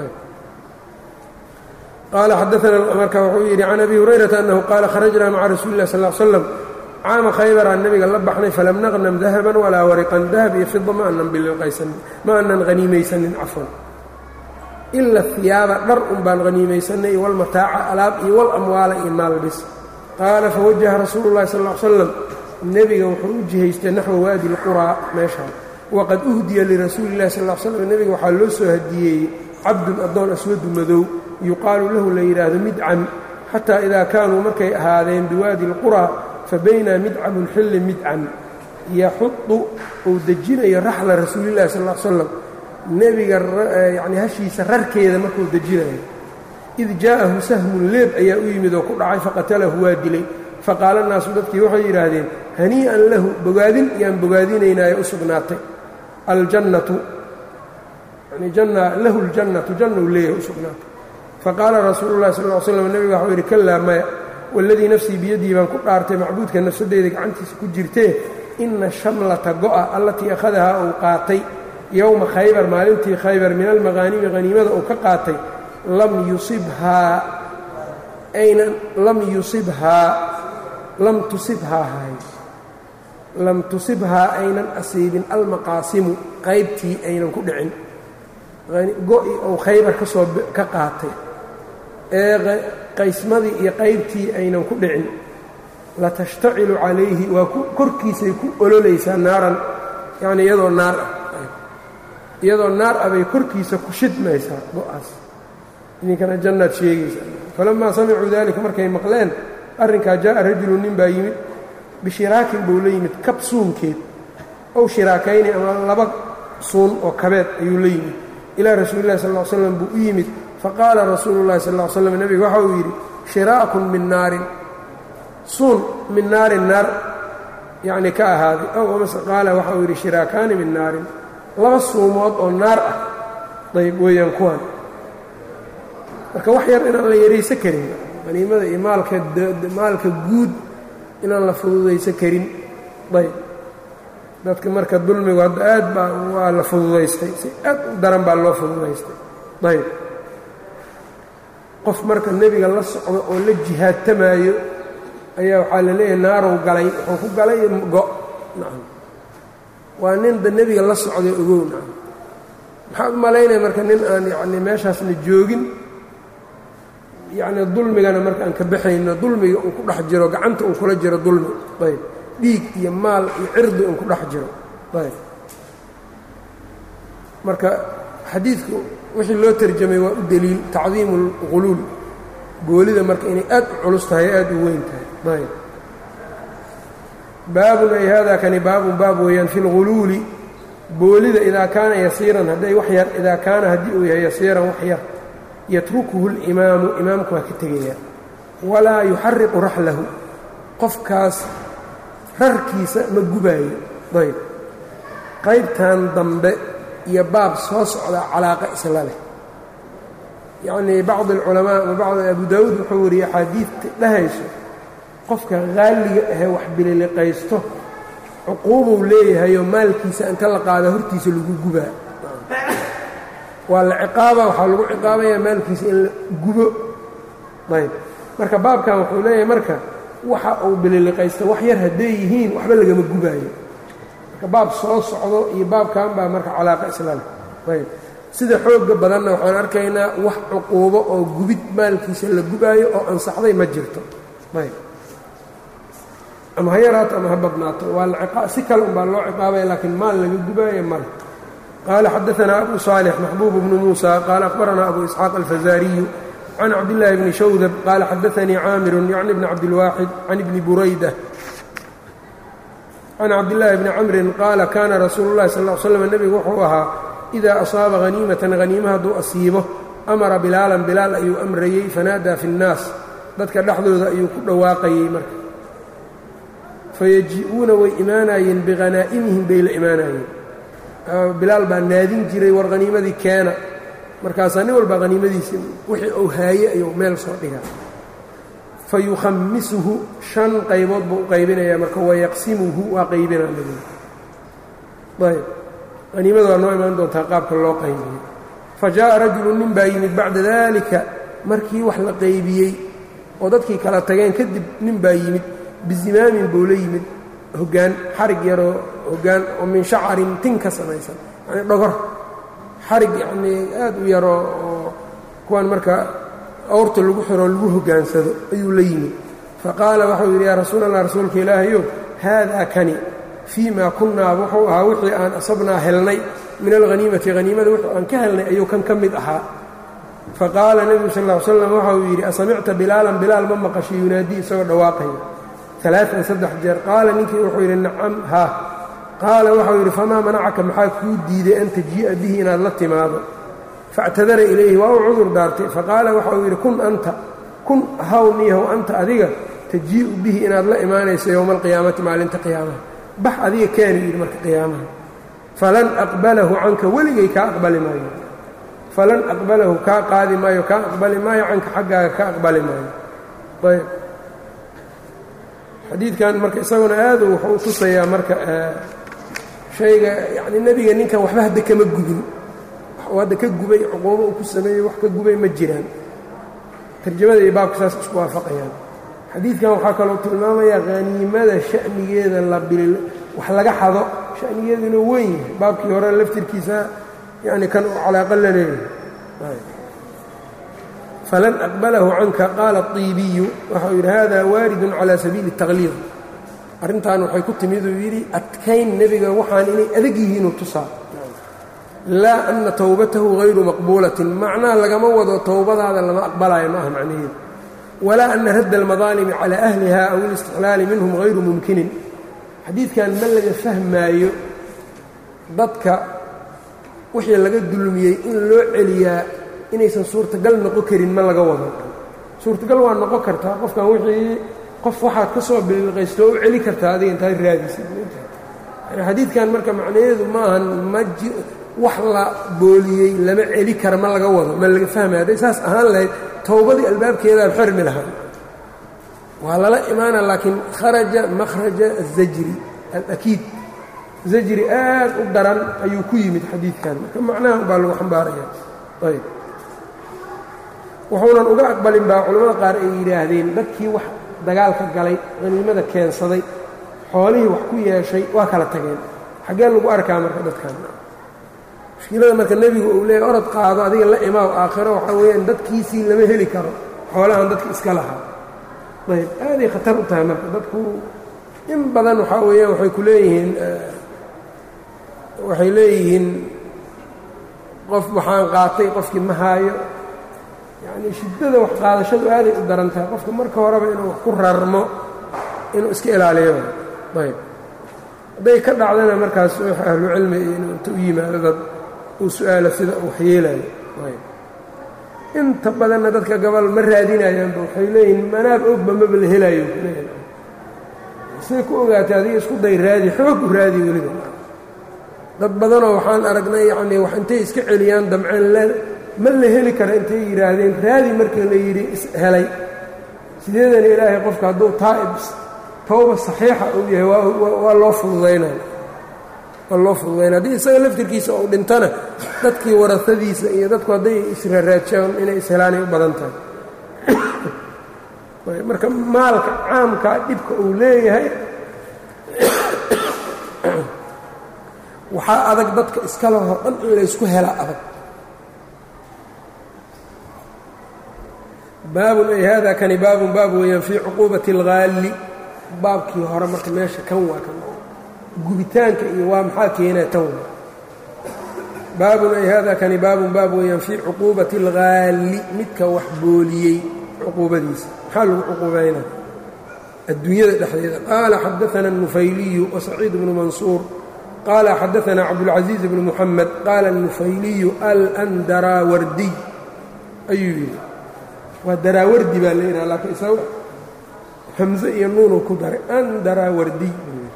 qaala xadaana marka wuxuu yidhi can abi hurayrata annahu qaala kharajnaa maca rasuuli lah sal l slam caama khaybaraan nebiga la baxnay falam naqnam dahaban walaa wariqan dahab iyo fida ma aanan bililqaysanin ma aanan haniimaysanin cafwan ila hiyaaba dhar un baan haniimaysanay walmataaca alaab iyo walamwaala iyo maalbis qaala fawajaha rasuulu llahi sal l slam nebiga wuxuu u jihaystay naxwa waadi lquraa meeshaa waqad uhdiya lirasuuli illahi sal l slam nebiga waxaa loo soo hadiyeeyey cabdun addoon aswadu madow yuqaalu lahu la yidhaahdo midcam xataa idaa kaanuu markay ahaadeen biwaadi lquraa fa baynaa midcamu lxilli midcam yaxudu uu dejinayo raxla rasuulillahi sal l slam nebiga yacni hashiisa rarkeeda markuu dejinayo id jaa'ahu sahmun leeb ayaa u yimid oo ku dhacay faqatalahu waa dilay faqaala naasu dadkii waxay yidhaahdeen hanii'an lahu bogaadin yaan bogaadinaynaayo u sugnaatay aljannatu yani janna lahu ljannatu janna uu leeyahay u sugnaatay faqaala rasuulu llahi sal ll slam nebiga waxuu yidhi kallaa maya waladii nafsii biyadii baan ku dhaartay macbuudka nafsadeyda gacantiisa ku jirtee ina shamlata go'a allatii akhadahaa uu qaatay yowma khaybar maalintii khaybar min almaqaanimi haniimada uu ka qaatay lam yusibhaa aynan lam yusibhaa lam tusibhaa hay lam tusibhaa aynan asiibin almaqaasimu qaybtii aynan ku dhicin go-i ou khaybar ka soo ka qaatay ee qaysmadii iyo qaybtii aynan ku dhicin latashtacilu calayhi waa korkiisay ku ololaysaa naaran yacni iyadoo naar ah iyadoo naar ah bay korkiisa ku shidmaysaa go-aas idinkana jannaad sheegaysa falamaa samicuu daalika markay maqleen arrinkaa jaa'a rajulu nin baa yimid bishiraakin buu la yimid kab suunkeed ow shiraakayni ama laba suun oo kabeed ayuu la yimid ilaa rasuulillahi sal l slam buu u yimid faqaala rasuulu llahi sal l slam nebiga waxa uu yidhi shiraakun min naarin suun min naarin naar yacni ka ahaaday ow amase qaala waxa uu yidhi shiraakaani min naarin laba suumood oo naar ah dayb weeyaan kuwan marka wax yar inaan la yaraysan karin qaniimada iyo maalka maalka guud inaan la fududaysan karin ayb dadka marka dulmigu hadda aad baa waa la fududaystay si aad u daran baa loo fududaystay ayb qof marka nebiga la socdo oo la jihaadtamaayo ayaa waxaa la leeyahay naarow galay wuxuu ku galay go nacam waa ninda nebiga la socday ogow nacam maxaad u malaynaya marka nin aan yacni meeshaasna joogin yacni dulmigana marka aan ka baxayno dulmiga uu ku dhex jiro gacanta uu kula jiro dulmi ayb dhiig iyo maal iyo cirdi un ku dhex jiro ayb marka xadiidku wixii loo terjamay waa u deliil tacdiimu اlquluul boolida marka inay aad u culus tahay aad u weyn tahay ayb baabun ay hada kani baabun baab weeyaan fi اlguluuli boolida idaa kaana yasiiran hadday wax yar idaa kaana haddii uu yahay yasiiran wax yar yatrukuhu اlimaamu imaamku waa ka tegaya walaa yuxariqu raxlahu qofkaas rarkiisa ma gubaayo ayb qaybtan dambe iyo baab soo socda calaaqa isla leh yacnii bacd alculamaa ama bacd abu daawuud wuxuu wariyey axaadiidta dhahayso qofka qaaliga ahee wax bililiqaysto cuquubuu leeyahayoo maalkiisa inta la qaada hortiisa lagu gubaa waa la ciqaaba waxaa lagu ciqaabayaa maalkiisa in la gubo ayb marka baabkan wuxuu leeyahay marka waxa uu bililiqaysto wax yar hadday yihiin waxba lagama gubaayo marka baab soo socdo iyo baabkan baa marka calaaqa islaam ayb sida xooga badanna waxaan arkaynaa wax cuquubo oo gubid maalkiisa la gubaayo oo ansaxday ma jirto ayb ama ha yaraato ama ha badnaato waa si kale unbaa loo ciqaabaya laakiin maal laga gubaayo male qaala xadaanaa abu saalix maxbuub bnu muusa qaala akhbaranaa abu isxaaq alfazaariyu can cabdillaahi bni shawdab qaala xadaanii caamirun yacni bni cabdilwaaxid can ibni burayda can cabdillaahi bni camrin qaala kaana rasuulu llahi sal l slam nebigu wuxuu ahaa idaa asaaba haniimatan haniima hadduu asiibo amara bilaalan bilaal ayuu amrayey fanaadaa fi nnaas dadka dhexdooda ayuu ku dhawaaqayey marka fayaji-uuna way imaanayeen bikhanaa'imihim bay la imaanayeen bilaal baa naadin jiray war haniimadii keena markaasaa nin walba haniimadiisi wixii uu haaye ayuu meel soo dhigaa fa yukhamisuhu shan qaybood buu u qaybinayaa marka wayaqsimuhu waa qaybinaa nabiga ayb haniimada waa noo imaan doontaa qaabka loo qaybiyo fa jaa'a rajulu nin baa yimid bacda daalika markii wax la qaybiyey oo dadkii kala tageen kadib nin baa yimid bizimaamin buu la yimid hoggaan xarig yaroo hoggaan oo min shacarin tin ka samaysan yacni dhogor xarig yacnii aad u yaroo oo kuwan marka awrta lagu xiroo lagu hoggaansado ayuu la yimid fa qaala waxau yidhi yaa rasuul allah rasuulka ilaahayow haadaa kani fii maa kunnaa wuxuu ahaa wixii aan asabnaa helnay min alhaniimati haniimada wuxuu aan ka helnay ayuu kan ka mid ahaa fa qaala nebigu sal ll ly slam waxa uu yidhi asamicta bilaalan bilaal ma maqashay yunaadii isagoo dhawaaqaya alaaan saddex jeer qaala ninkii wuxuu yidhi nacam haa qaala waxau yidhi famaa manacaka maxaa kuu diiday an tajii'a bihi inaad la timaado faاctadara ilayhi waa u cudur daartay faqaala waxa uu yidhi kun anta kun haw niyahow anta adiga tajii'u bihi inaad la imaanayso yowma alqiyaamati maalinta qiyaamaha bax adiga keeni yidhi marka qiyaamaha falan aqbalahu canka weligay kaa aqbali maayo falan aqbalahu kaa qaadi maayo kaa aqbali maayo canka xaggaaga ka aqbali maayo ayb xadiidkan marka isaguna aadu wuxuu u tusayaa marka shayga yacni nebiga ninkan waxba hadda kama gubin waxuu hadda ka gubay cuquubo uu ku sameeyey wax ka gubay ma jiraan tarjamada iyo baabka saas isku waafaqayaan xadiidkan waxaa kaloo tilmaamayaa haniimada sha'nigeeda la bil wax laga xado sha'nigeedu inuu weyn yahay baabkii hore laftirkiisa yacni kan uu calaaqa la leeyahay falan aqbalahu canka qaala الطiibiyu waxau yidhi hada waaridun calى sabiili التaqliid arrintan waxay ku timid uu yidhi adkayn nebiga waxaan inay adag yihiinuu tusaa laa ana towbatahu hayru maqbuulatin macnaha lagama wado towbadaada lama aqbalaayo ma aha macnaheedu walaa ana radda اlmadaalimi calى ahliha aw اlاstiqlaali minhum hayru mumkinin xadiidkan ma laga fahmaayo dadka wixii laga dulmiyey in loo celiyaa inaysan suurtagal noqon karin ma laga wado suurtagal waa noqon kartaa qofkan wixii qof waxaad ka soo biliqaysto oo u celi kartaa adiga intaad raadisid yani xadiidkan marka macnaheedu maahan ma ji wax la booliyey lama celi kara ma laga wado ma laga fahmaya hadday saas ahaan lahayd towbadii albaabkeedaa xirmi lahaa waa lala imaana laakiin kharaja makhraja azajri alakiid zajri aad u daran ayuu ku yimid xadiidkan marka macnaha baa lagu xambaaraya ayb wuxuunan uga aqbalin baa culimmada qaar ay yidhaahdeen dadkii wax dagaalka galay haniimada keensaday xoolihii wax ku yeeshay waa kala tageen xaggee lagu arkaa marka dadkan mushkilada marka nebigu uu leeyahy orod qaado adiga la imaaw aakhiro waxaa weeyaan dadkiisii lama heli karo xoolahan dadka iska lahaa ayb aaday khatar u tahay marka dadku in badan waxaa weeyaan waxay ku leeyihiin waxay leeyihiin qof waxaan qaatay qofkii ma haayo yacnii shiddada wax qaadashadu aaday u daran tahay qofka marka horeba inuu wax ku rarmo inuu iska ilaaliyo ayb hadday ka dhacdana markaas wax ahlucilmi iyo inuu inta u yimaado dad uu su-aalo sida uu waxyeelayo ayb inta badanna dadka gabal ma raadinayaanba waxay leeyihin manaab ogba maba la helaayo say ku ogaatay adiga isku day raadi xoog u raadi weliba dad badanoo waxaan aragnay yacnii wax intay iska celiyaan damceen le ma la heli kara intay yidhaahdeen raadi markii la yidhi ishelay sideedana ilaahay qofka hadduu taa'ib towba saxiixa uu yahay waa loo fududaynaya waa loo fududaynaya haddii isaga laftirkiisa uu dhintana dadkii warasadiisa iyo dadku hadday israaraajaan inay ishelaanay u badan tahay marka maalka caamkaa dhibka uu leeyahay waxaa adag dadka iska lehoo dhan in laysku helaa adag baabun ay hada kani baabun baab weeyaan fii cuquubati اlgaalli baabkii hore marka meesha kan waa kan gubitaanka iyo waa maxaa keenaa tan waa baabun ay hada kani baabun baab weeyaan fii cuquubati اlgaalli midka wax booliyey cuquubadiisa maxaa lagu cuquubaynaa adduunyada dhexdeeda qaala xadaana الnufayliyu wasaciid bnu mansuur qaala xadaana cabdاlcaزiiz bnu muxamed qaala الnufayliyu alndaraawardiy ayuu yidhi waa daraawardi baa la yidhaha laakiin isaga hamze iyo nuunuu ku daray andaraawardiy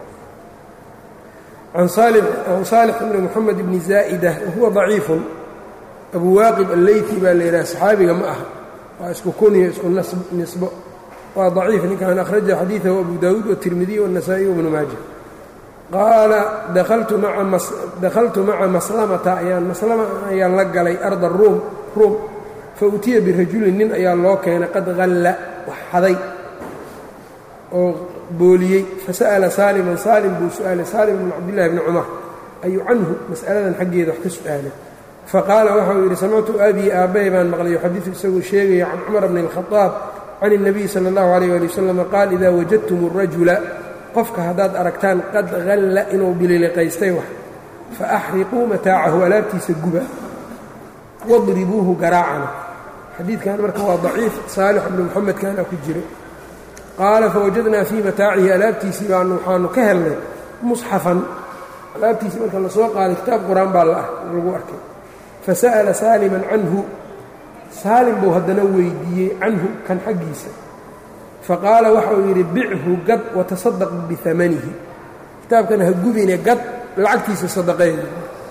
can saalix bni moxamed bni zaa'ida wahuwa daciifun abu waaqib alleyti baa la yidhaha saxaabiga ma aha waa isku kuniyo isku nisbo waa daciif ninkan akhraja xadiidahu abu daawuud watirmidiy waالnasaa-iy wbnu maaja qaala dakhaltu maca maslamata ayaan maslama ayaan la galay arda ruum ruum fautiya birajulin nin ayaa loo keenay qad halla wax xaday oo booliyey fasa'ala saaliman saalim buu su-aalay saalim bn cabdillahi bni cumar ayuu canhu mas'aladan xaggeeda wax ka su-aalay faqaala waxau yidhi samictu abii aabbahay baan maqlay yuxadiu isagoo sheegaya can cumar bni اlkhadaab can الnabiy sala اllahu alayh ali wasalam qaal idaa wajadtum الrajula qofka haddaad aragtaan qad halla inuu bililiqaystay wax faaxriquu mataacahu alaabtiisa guba wadribuuhu garaacana xadiidkan marka waa daciif saalix bnu moxamed kaana ku jiro qaala fawajadnaa fii mataacihi alaabtiisii baanu waxaanu ka helnay musxafan alaabtiisii marka la soo qaaday kitaab qur-aan baa lagu arkay fasa'ala saaliman canhu saalim buu haddana weydiiyey canhu kan xaggiisa faqaala waxauu yidhi bichu gad watasadaq biamanihi kitaabkan ha gubine gad lacagtiisa sadaqeeda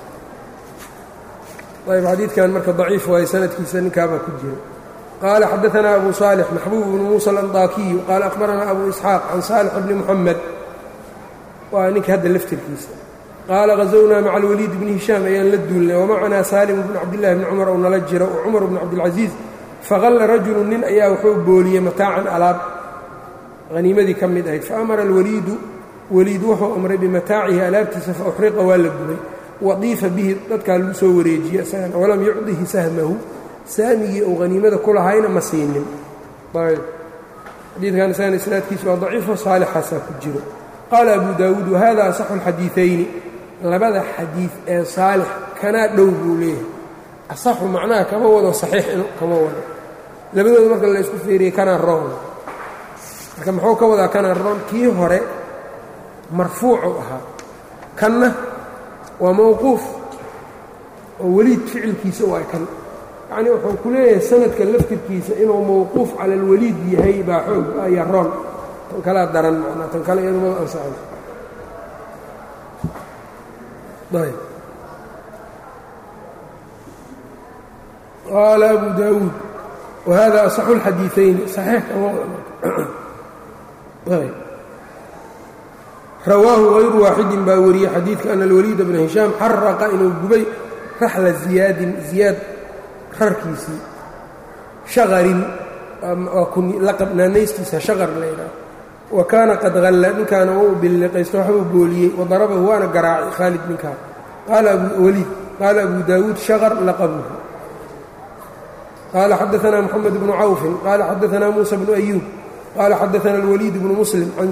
ayb xadiidkan marka daciif waaye sanadkiisa ninkaabaa ku jira qaala xadaanaa abu saalix maxbuub bnu muusa alandaakiyu qaala akhbaranaa abu isxaaq can saalix bni muxamed waa ninka hadda laftirkiisa qaala hazownaa maca alwaliid bni hishaam ayaan la duulnay wamacanaa saalimu bnu cabdillahi bni cumar oo nala jira o cumar bnu cabdilcasiis faqalla rajulu nin ayaa wuxuu booliyey mataacan alaab haniimadii ka mid ahayd faamara alwaliidu weliid wuxuu amray bimataacihi alaabtiisa fa uxriqa waa la gubay wadiifa bihi dadkaa lagu soo wareejiyey isagana walam yucdihi sahmahu saamigii uu haniimada ku lahayna ma siinin xadiidkan isagana isnaadkiisu waa daciifo saalixaasaa ku jiro qaala abu daawuud wahada asaxu alxadiiثayni labada xadiid ee saalix kanaa dhow buu leeyahay asaxu macnaha kama wado saxiix kama wado labadooda marka la isku fiiriyey kanaa roon marka muxuu ka wadaa kanaa roon kii hore marfuucu ahaa kanna waa mawquuf oo weliid ficilkiisa waa kan yacnii wuxuu ku leeyahay sanadka laftirkiisa inuu mawquuf cala alwaliid yahay baa xoog ayaa roon tan kalea daran manaa tan kale iyadumada ansaxay ayb qaala abu daawuud wahada asaxu اlxadiiثayni saxiix kama ayb rawaahu hayru waaxidin baa wariyey xadiidka ana alwaliida bna hishaam xaraqa inuu gubay raxla ziyaadin ziyaad rarkiisii shaqarin laqabnaanaystiisa shaqar laydhaah wa kaana qad halla ninkaana wau billiqaysto waxbuu booliyey wadarabahu waana garaacay khaalid ninkaa qaala abuwaliid qaala abu daawuud shaqar laqabuhu qaala xadaanaa moxamed bnu cawfin qaala xadaanaa muusa bnu ayuub qaala xadaana alwaliid bnu muslim can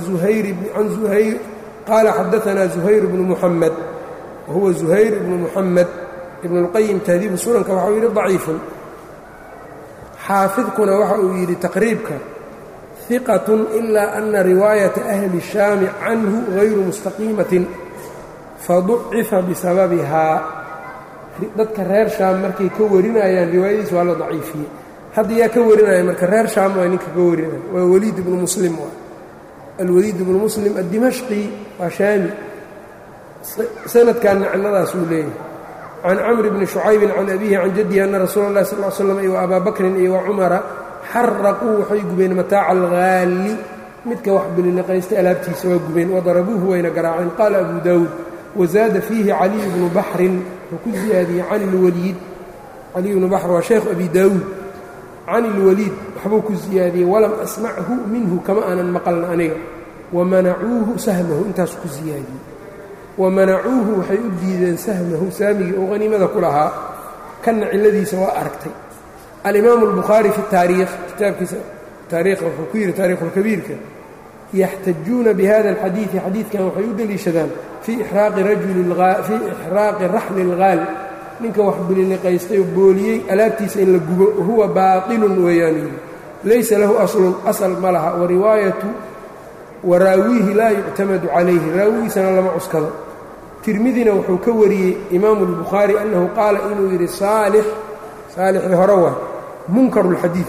zuhayr qaala xadaanaa zuhayr bnu muxamed wahuwa zuhayr bnu muxamed ibnulqayim tahdiibu sunanka waxau yidhi daciifun xaafidkuna waxa uu yidhi taqriibka hiqatun ilaa ana riwaayata ahli shaami canhu gayru mustaqiimatin faducifa bisababihaa dadka reer shaam markay ka warinayaan riwaayadiis waa la daciifiyey hadda yaa ka warinaya marka reer shaam waa ninka ka warinaya waa weliid ibnu muslim alweliid ibnu muslim addimashqi waa shaami sanadkan nicnadaas uu leeyahay can camr bni shucaybin can abihi can jaddihi ana rasuula اllahi sal l slam iyo abaa bakrin iyo wa cumara xaraquu waxay gubeen mataaca algaalli midka wax bililiqaysta alaabtiisa waa gubeen wadarabuuhu wayna garaaceen qaala abu daawuud wazaada fiihi caliy bnu baxrin wuxuu ku ziyaadiyey can ilwaliid caliy bnu baxr waa sheekh abi daawuud can ilwaliid waxbuu ku ziyaadiyey walam asmachu minhu kama aanan maqalna aniga wamanacuuhu sahmahu intaasu ku ziyaadiyey wamanacuuhu waxay u diideen sahmahu saamigii oo haniimada ku lahaa kanna cilladiisa waa aragtay alimaamu albukhaari fi taariikh kitaabkiisa taariikha wuxuu ku yidhi taariikhulkabiirka yaxtajuuna bihada alxadiidi xadiidkan waxay u deliishadaan fii ixraaqi rajuli fii ixraaqi raxli اlgaal ninka wax bililiqaystay oo booliyey alaabtiisa in la gubo huwa baatilun weeyaan yidhi laysa lahu aslun asal ma laha wariwaayatu waraawiihi laa yuctamadu calayhi raawigiisana lama cuskado tirmidina wuxuu ka wariyey imaamu اlbukhaari annahu qaala inuu yidhi saalix saalixii hore waa munkaru اlxadiid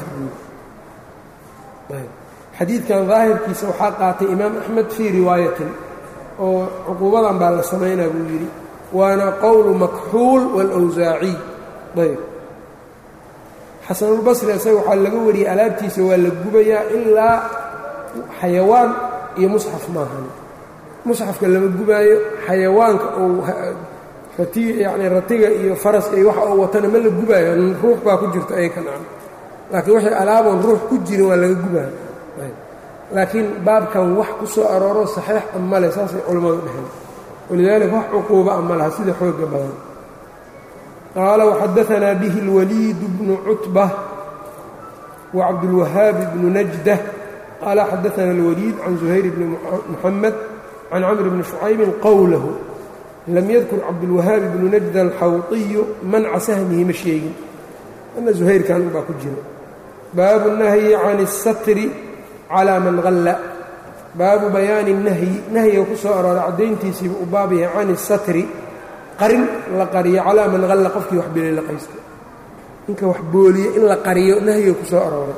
xadiidkan daahirkiisa waxaa qaatay imaam axmed fii riwaayatin oo cuquubadan baa la samaynaa buu yidhi waana qowlu makxuul wاlawsaaciy ayb xasanulbasri isaga waxaa laga wariyey alaabtiisa waa la gubayaa ilaa xayawaan iyo musxaf maahan musxafka lama gubaayo xayawaanka ou rati yacni ratiga iyo faraska iyo waxa uu watana ma la gubaayo ruux baa ku jirta ay ka nacan laakiin waxay alaaboon ruux ku jirin waa laga gubaayo laakiin baabkan wax ku soo arooro saxiix a male saasay culammadu dheheen walidaalika wax cuquuba a ma laha sida xooga badan qaala waxadaanaa bihi اlwaliid bnu cutba wa cabdulwahaab bnu najdah qaala xadaana اlwaliid can zuhayr bni muxamed can camr bni shucaybin qowlahu lam yadkur cabdulwahaabi bnu najda alxawطiyu manca sahmihi ma sheegin ana zuhayrkan unbaa ku jira baabu nahyi can الsatri calى man halla baabu bayaani nahyi nahyiga ku soo arooray caddayntiisiiba u baab yahay can الsatri qarin la qariyo calaa man halla qofkii wax bililiqaysta ninka wax booliye in la qariyo nahyiga ku soo arooray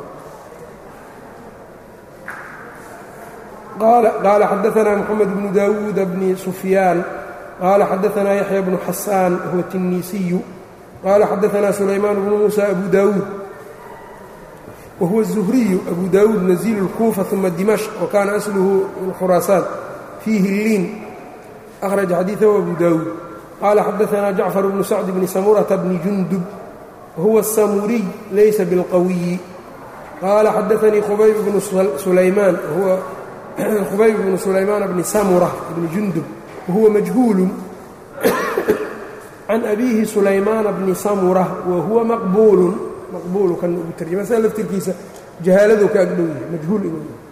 qaala xadaanaa moxamed bnu daawuuda bni sufyaan qaala xadaanaa yaxya bnu xasaan huwa tinniisiyu qaala xadaanaa sulaymaan bnu muusa abu daawuud whuwa الزhriyu abu dawuud naziil الkuufa ثuma dimashq wakaana asluhu min khuraasaan fiihi liin akhraja xadiiثahu abu dawuud qaala xadaanaa jacfar bnu sacd bni samurata bni jundub wahuwa الsamuriy laysa biاlqawiyi qaala xadaanii khubayb bnu sulaymaan huwa khubayb bnu sulaymaan bni samura bni jundub wahuwa majhuulu can abiihi sulaymaana bni samura wahuwa maqbuulu maqbuulu kan ugu tarjama saa laftirkiisa jahaaladuu ka agdhow yahay majhuul inuu yahay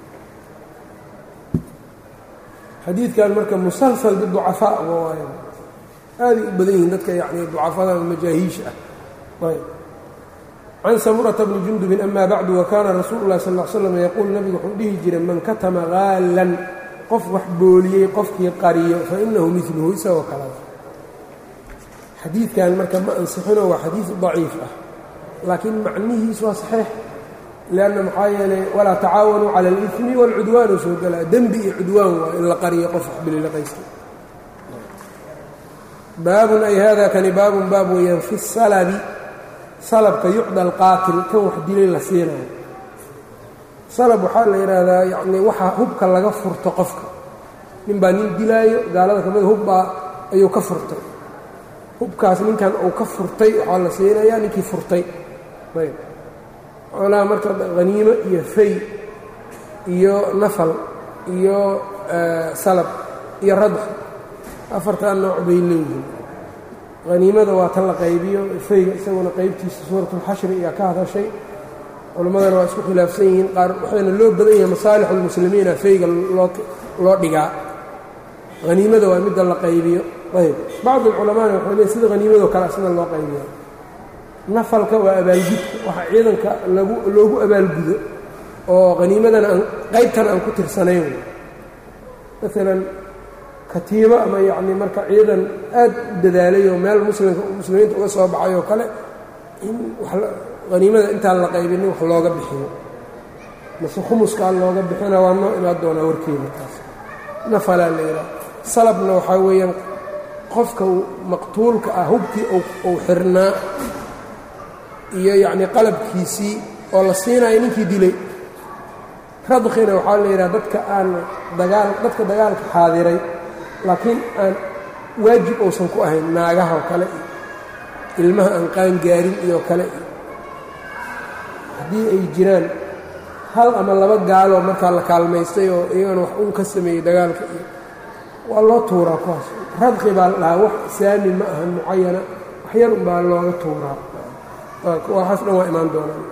xadiidkan marka musalsal biducafaa uga waayo aaday u badan yihiin dadka yacni ducafada majaahiisha ah ayb can samurata bni jundubin ama bacdu wa kaana rasuulu llahi sal l slam yaquul nabigu wuxuu dhihi jiray man katama haalan qof wax booliyey qofkii qariyo fa inahu miluhu isagoo kalada xadiidkan marka ma ansixino waa xadiid daciif ah laakiin macnihiis waa saxiix lianna maxaa yeelay walaa tacaawanuu cala alimi waalcudwaanu soo galaa dembi iyo cudwaan waa in la qariyo qof wax bililiqaysta baabun ay hada kani baabun baab weeyaan fi salabi salabka yucda alqaatil kan wax dilay la siinayo salab waxaa la yidhaahdaa yacnii waxaa hubka laga furto qofka nin baa nin dilaayo gaalada kamida hubbaa ayuu ka furtay hubkaas ninkan uu ka furtay waxaa la siinayaa ninkii furtay ayb xoolaha marka haniimo iyo fay iyo nafal iyo salab iyo radx afartaa nooc bay leeyihiin haniimada waa tan la qaybiyo fayga isaguna qaybtiisa suuratulxashri ayaa ka hadashay culimmadana waa isku khilaafsan yihiin qaar waxayna loo badan yahay masaalixulmuslimiina fayga loo loo dhigaa haniimada waa midda la qaybiyo ayb bacd alculamaana waxay leey sida haniimadoo kale asna loo qaybiya nafalka waa abaalgudka waxa ciidanka lagu loogu abaalgudo oo haniimadan aan qaybtan aan ku tirsanayn maalan katiibo ama yacni marka ciidan aad u dadaalay oo meel muslimka muslimiinta uga soo baxay oo kale in haniimada intaan la qaybinin wax looga bixiyo mase khumuskaa looga bixina waa noo imaan doonaa warkeeda taas nafalaa la yidhaha salabna waxaa weeyaan qofka maqtuulka ah hubkii uu xirnaa iyo yacnii qalabkiisii oo la siinayo ninkii dilay radkhina waxaa la yidhaha dadka aan dagaal dadka dagaalka xaadiray laakiin aan waajib uusan ku ahayn naagaha oo kale iyo ilmaha aan qaangaarin iyo kale iyo haddii ay jiraan hal ama laba gaaloo markaa la kaalmaystay oo iyagana wax uun ka sameeyey dagaalka iyo waa loo tuuraa kuwaas radqi baa la dhahaa wax saami ma ahan mucayana wax yar un baa looga tuuraa waxaas dhan waa imaan doonaan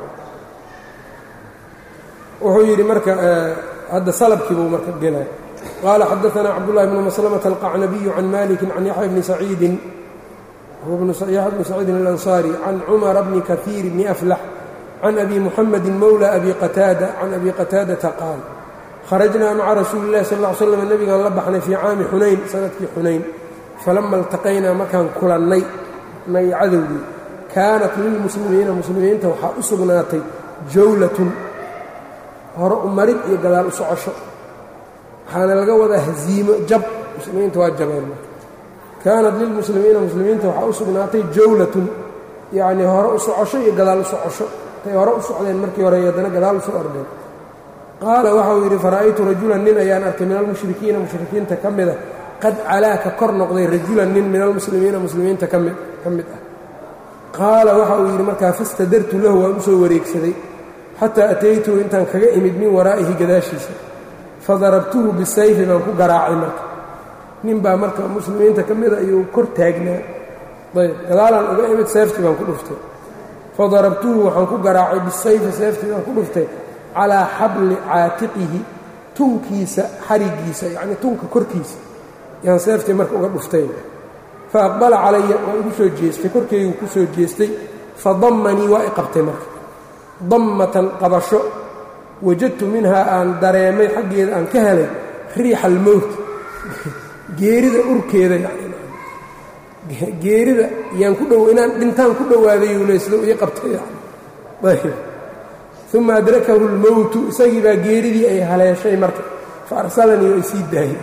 wuxuu yidhi marka hadda salabkii buu marka gelay qaala xadaثna cabdالlahi bn maslmة alqacnabiyu can maliki can yaxya bni saciidin yaxya bni saciidin اlanصarي can cumara bni kahiir bni aflax can abi muxamedi mowlى abi qataada can abi qataadata qaal kharajnaa maca rasuuli اllahi sal ا ly slam nebigaan la baxnay fii caami xunayn sanadkii xunayn falama اltaqaynaa markaan kulannay nay cadowgii kaanat lilmuslimiina muslimiinta waxaa u sugnaatay jawlatun hore u marid iyo gadaal u socosho waxaana laga wadaa haziimo jab muslimiinta waa jabeen kaanat lilmuslimiina muslimiinta waxaa u sugnaatay jawlatun yacnii hore u socosho iyo gadaal u socosho tay hore u socdeen markii hore haddana gadaal u soo ordeen qaala waxauu yidhi fara'aytu rajulan nin ayaan arkay min almushrikiina mushrikiinta ka mida qad calaa ka kor noqday rajulan nin min almuslimiina muslimiinta ka mid ka mid ah qaala waxa uu yidhi markaa fastadartu lahu waan u soo wareegsaday xataa ataytuhu intaan kaga imid min waraa'ihi gadaashiisa fadarabtuhu bisayfi baan ku garaacay marka nin baa marka muslimiinta ka mida ayuu kor taagnaa ayb gadaalaan uga imid seeftii baan ku dhuftay fadarabtuhu waxaan ku garaacay bisayfi seeftii baan ku dhuftay calaa xabli caatiqihi tunkiisa xarigiisa yacnii tunka korkiisa yaan seeftii marka uga dhuftay fa aqbala calaya waa igu soo jeestay korkeygu ku soo jeestay fa dammanii waa i qabtay marka dammatan qabasho wajadtu minhaa aan dareemay xaggeeda aan ka helay riixa almowt geerida urkeeda geerida yaan ku dhow inaan dhintaan ku dhowaaday uleyslo ii qabtay ayb uma adrakahu اlmowtu isagii baa geeridii ay haleeshay marka fa arsalanii oo ay sii daayay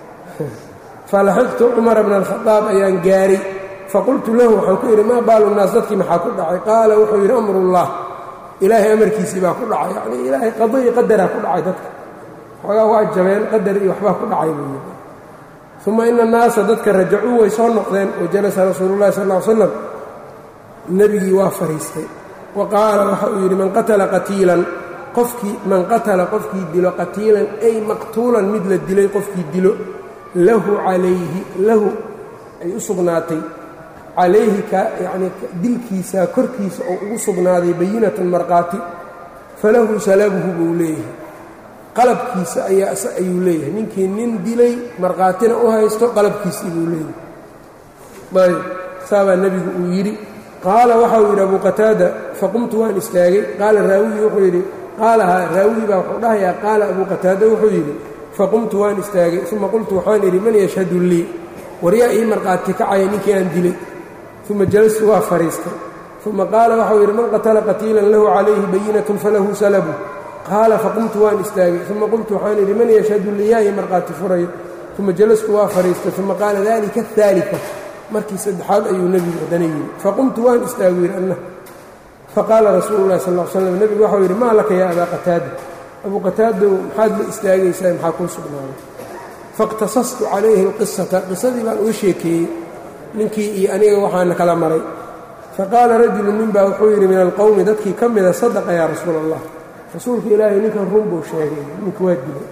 falaxiqtu cumara bna alkhadaab ayaan gaaray faqultu lahu waxaan ku idhi maa baalu naas dadkii maxaa ku dhacay qaala wuxuu yidhi amrullah ilaahay amarkiisii baa ku dhacay yacnii ilaahay qado iyo qadaraa ku dhacay dadka xoogaa waa jabeen qadar iyo waxbaa ku dhacay buu yidhi uma ina annaasa dadka rajacuu way soo noqdeen wa jalasa rasuulu llahi sal ll ly slam nebigii waa fadhiistay wa qaala waxa uu yidhi man qatala qatiilan qofkii man qatala qofkii dilo qatiilan ay maqtuulan mid la dilay qofkii dilo lahu calayhi lahu ay u sugnaatay calayhi ka yacnii dilkiisaa korkiisa oo ugu sugnaaday bayinatan markhaati falahu salabuhu buu leeyahay qalabkiisa ayaa ayuu leeyahay ninkii nin dilay markhaatina u haysto qalabkiisii buu leeyahay ayb saabaa nebigu uu yidhi qaala waxa uu yidhi abu qataada faqumtu waan istaagay qaala raawigii wuxuu yidhi qaalaha raawigii baa wuxuu dhahayaa qaala abu qataada wuxuu yidhi faqumtu waan istaagay uma qultu waxaan idhi man yashhadu lii waryaa ii markhaati kacaya ninkii aan dilay uma jalastu waa fadhiistay uma qaala waxau yidhi man qatala qatiilan lahu calayhi bayinatun falahu salabu qaala faqumtu waan istaagay uma qultu waxaan idhi man yashhadu lii yaa ii markhaati furayo uma jalastu waa fadhiistay uma qaala dalika aaalika markii saddexaad ayuu nebigu haddana yidhi faqumtu waan istaagu yidhi anna faqaala rasuulu llahi sal l slam nebigu waxau yidhi maa laka yaa abaa qataada abuu qataadow maxaad la istaagaysaa maxaa kuu sugnaaday faاqtasastu calayhi اlqisata qisadii baan uga sheekeeyey ninkii iyo aniga waxaana kala maray faqaala rajulu nin baa wuxuu yidhi min alqowmi dadkii ka mida sadaqa yaa rasuula allah rasuulka ilaahay ninkan run buu sheegay ninka waa dilay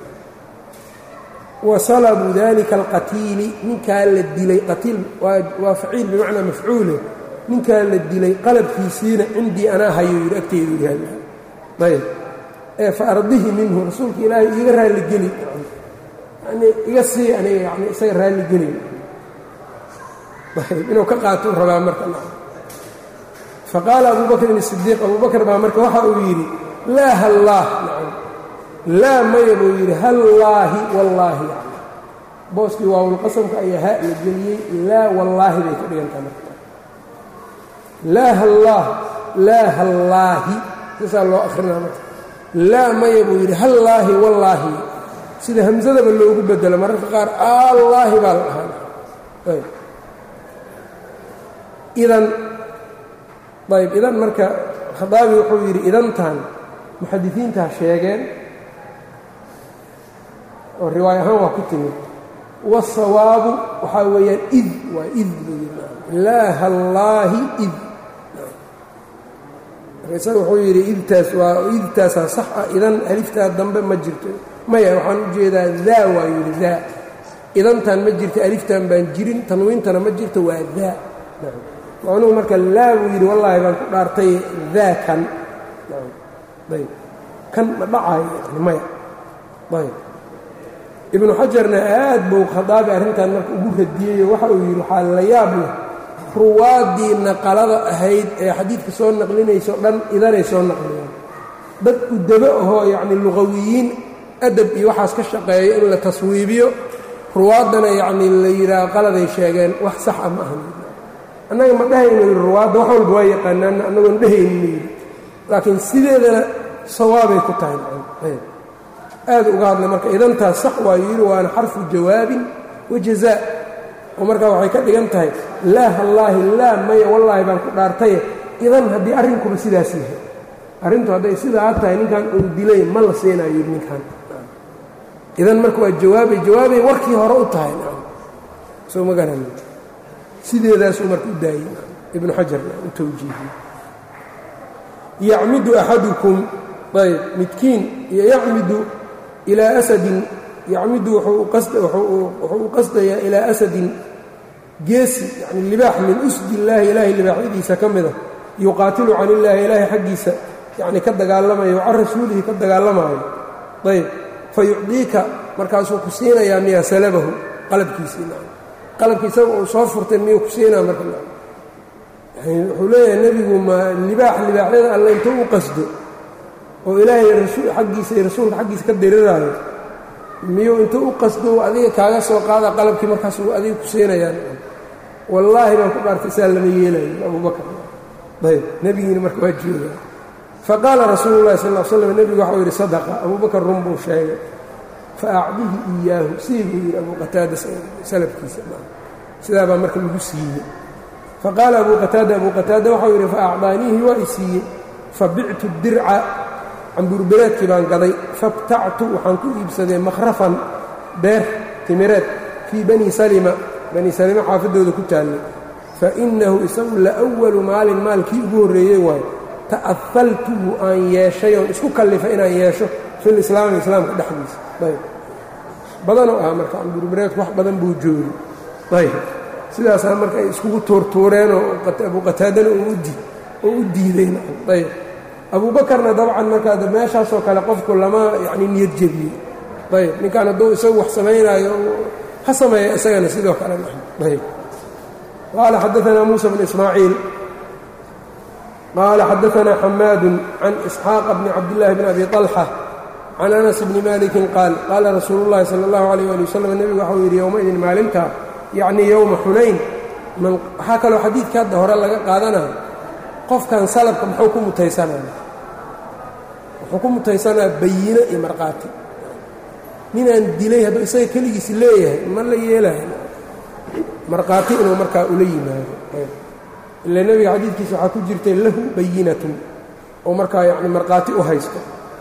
wa salabu dalika alqatiili ninkaa la dilay qatiil waa faciil bimacnaa mafcuule ninkaa la dilay qalabkiisiina cindii anaa hayo yidhi agteydu yaalla ayb ee fa ardihi minhu rasuulka ilaahay iiga raalligeli yanii iga sii aniga yani isaga raalligeli inuu ka qaatou rabaa marka faqaala abu bakrin الsidiiq abu bakr baa marka waxa uu yidhi laa hallaah laa maya buu yidhi hallaahi wallaahi booskii waawulqasamka ayaa ha la geliyey laa wallaahi bay ka dhigantaa marka laa hallaah laa hallaahi saasaa loo akrinaa marka laa maya buu yidhi hallaahi wallaahi sida hamsadaba loogu bedelo mararka qaar allaahi baa la dhahaa idan ayb idan marka khadaabi wuxuu yidhi idantan muxadisiintaa sheegeen oo riwaay ahaan waa ku timid waasawaabu waxaa weeyaan id waa id buu yidhi laa hallaahi id isaga wuxuu yidhi idtaas waa idtaasaa sax ah idan aliftaa dambe ma jirto maya waxaan u jeedaa daa waa yidhi daa idantan ma jirto aliftan baan jirin tanwiintana ma jirto waa daa macnuhu marka laa buu yidhi wallaahi baan ku dhaartay daa kan ayb kan ma dhacayo yani maya ayb ibnu xajarna aad buu khadaabi arrintan marka ugu radiyey waxa uu yidhi waxaa la yaab leh ruwaaddii naqalada ahayd ee xadiidka soo naqlinayso dhan idanay soo naqliyaan dad udabo ahoo yacni luqawiyiin adab iyo waxaas ka shaqeeyo in la taswiibiyo ruwaaddana yacni la yidhaaho qaladay sheegeen wax sax ah ma ahan annaga ma dhehayno yidhi ruwaadda wax walba waa yaqaanaan annagoon dhehaynin yidhi laakiin sideedana sawaabay ku tahay aad uga hadlay marka idantaas sax waa yidhi waana xarfu jawaabin wa jazaa oo markaa waxay ka dhigan tahay laa hallaahi laa maya wallaahi baan ku dhaartaye idan haddii arrinkuba sidaas yahay arrintu hadday sidaa tahay ninkan uu dilay ma la siinayo yidhi ninkan idan marka waa jawaabay jawaabay warkii hore u tahay soo ma garan sideedaasuu marka u daayey ibnu xajarna u tawjiihiyey yacmidu axadukum ayb midkiin iyo yacmidu ilaa asadin yacmidu wuxuu u qasdayaa ilaa asadin geesi yani libaax min usdi illaahi ilaahay libaaxyadiisa ka mida yuqaatilu can illaahi ilaahay xaggiisa yani ka dagaalamayo can rasuulihi ka dagaalamaayo ayb fa yucdiika markaasuu ku siinayaa miyaa salabahu qalabkiisii qalabki isaga uu soo furtay miyuu ku siinaa marka wuxuu leeyahay nebigu ma libaax libaaxyada alle intuu u qasdo oo ilaahay xaggiisa iyo rasuulka xaggiisa ka diriraayo miyuu intuu u qasdo adiga kaaga soo qaada qalabkii markaas uu adiga ku siinayaan wallaahi baan ku dhaartay saa lama yeelayo abubakar ayb nebigiina marka waa joogaa faqaala rasuulu llahi sal l slam nebigu waxau yidhi sadaqa abubakar run buu sheegay faacdihi iyaahu sii buu yidhi abu qataada salafkiisa sidaa baa marka lagu siiyey faqaala abu qataada abu qataada waxau yidhi faacdaaniihi waa i siiyey fabictu dirca cambuurbereedkii baan gaday fabtactu waxaan ku iibsaday makhrafan beer timireed fii bani salima bani salima xaafadooda ku taallay fa innahu isagu la walu maalin maalkii ugu horreeyey waayo ta'afaltuhu aan yeeshay oon isku kallifay inaan yeesho fil islaami islaamka dhexdiisa ayb badanoo ah marka cambuurbereedku wax badan buu joogi ayb sidaasaa marka ay iskugu tuurtuureenoo abu qataadana oo u diidayna ayb abuubakarna dabcan markaa meeshaasoo kale qofku lama yacni niyad jebiyey ayb ninkaan hadduu isagu wax samaynaayo ha sameeya isagana sidoo kale ayb qaala xadaanaa muusa bn ismaaciil qaala xadaanaa xamaadu can isxaaqa bni cabdillaahi bn abi طalxa can anas bni malikin qaal qaala rasuulu llahi sala اllahu alayh ali wasalam nebigu waxau yidhi yowmaidin maalintaa yacnii yowma xunayn waxaa kaloo xadiidka hadda hore laga qaadanayo qofkan salabka muxuu ku mutaysanaya wuxuu ku mutaysanaa bayino iyo markhaati ninaan dilay hadduu isaga keligiis leeyahay ma la yeelayo markhaati inuu markaa ula yimaado ila nebiga xadiidkiisa waxaa ku jirtay lahu bayinatun oo markaa yani markhaati u haysto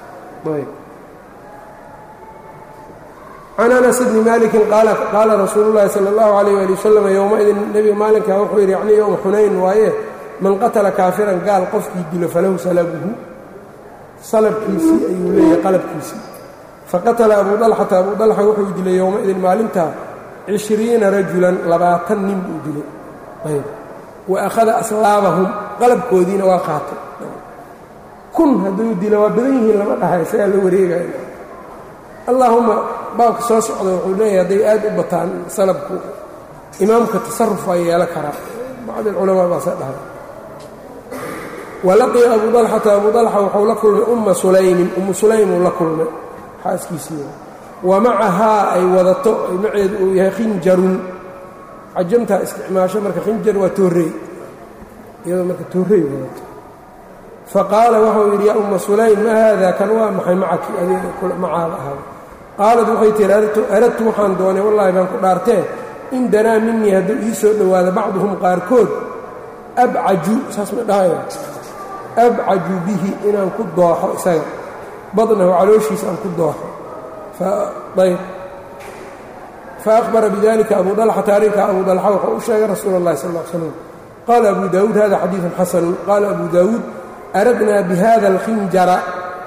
can anas bni malikin qaala rasuulu llahi sala اllahu alayh ali wasalam yowmaidin nebiga maalinkaa wuxuu yidhi yacnii yowma xunayn waaye man qatala kaafiran gaal qofkii dilo falahu salabuhu salabkiisii ayuu leeyahay qalabkiisii faqatala abu dalxata abu dalxa wuxuu dilay yowmaidin maalintaa cishriina rajulan labaatan nin buu dilay ayb wa akhada aslaabahum qalabkoodiina waa qaatay kun hadduu dilo waa badan yihiin lama dhaha isagaa la wareegaya allaahumma baabka soo socda wuxuu leeyahay hadday aad u bataan salabku imaamka tasaruf waa yeelo karaa bacd alculamaa baase dhahay walaqiya abu dalxata abu dalxa wuxuu la kulmay umma sulaymin ummu sulaymuu la kulmay xaaskiisii wa macahaa ay wadato maceedu uu yahay khinjarun cajamtaa isticmaasho marka khinjar waa toorey iyadoo marka toorey wadato faqaala waxau yidhi yaa umma sulaym ma haada kan waa maxay macaki adiga macaada ahaada qaalad waxay tihi aradtu waxaan doonay wallaahi baan ku dhaartee in danaa minii hadduu ii soo dhowaado bacduhum qaarkood abcaju saas ma dhahaya abcaju bihi inaan ku dooxo isaga badnahu calooshiisa aan ku dooxo ayb faأhbara bidalika abu dalxata arrinkaa abu dalxa wuxuu u sheegay rasuul اllahi sal ا slam qaala abu daawuud hada xadiiثu xasanu qaala abu daawuud aradnaa bihada alkhinjara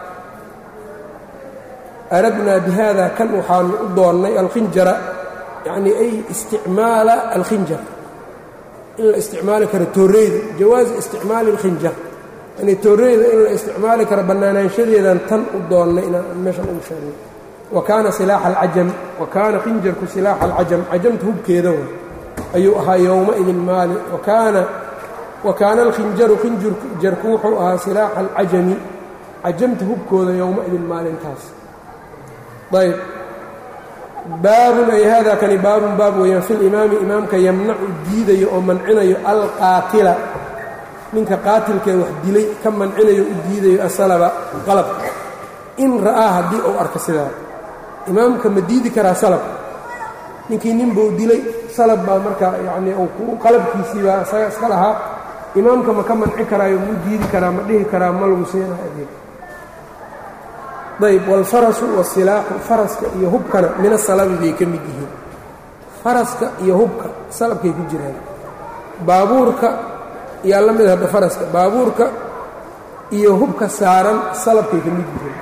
aradnaa bihada kan waxaanu u doonnay alkhinjara yacnii ay isticmaala alkhinjar in la isticmaali karo tooreyda jawaazi isticmaali alkhinjar yani tooreyda in la isticmaali karo bannaanaanshadeedan tan u doonnay inaan meeshan ugu sheegnay wa kaana silaaxa alcajam wa kaana khinjarku silaaxa alcajam cajamta hubkeeda wa ayuu ahaa yowmaidin maali wakaana wa kaana alkhinjaru khinjarku wuxuu ahaa silaaxa alcajami cajamta hubkooda yowmaidin maalintaas ayb baabun ay hada kani baabun baab weeyaan fi limaami imaamka yamnacu diidayo oo mancinayo alqaatila ninka qaatilkee wax dilay ka mancinayo u diidayo asalaba qalabka in ra'aa haddii uu arko sidaa imaamka ma diidi karaa salab ninkii nin buu dilay salab baa marka yacnii qalabkiisii baa isaga iska lahaa imaamka ma ka manci karaayo muu diidi karaa ma dhihi karaa ma lagu siinayo adeeg ayb wاlfarasu wاsilaaxu faraska iyo hubkana min asalabi bay ka mid yihiin faraska iyo hubka salabkay ku jiraan baabuurka yaa la mid hadda faraska baabuurka iyo hubka saaran salabkay ka mid yihiin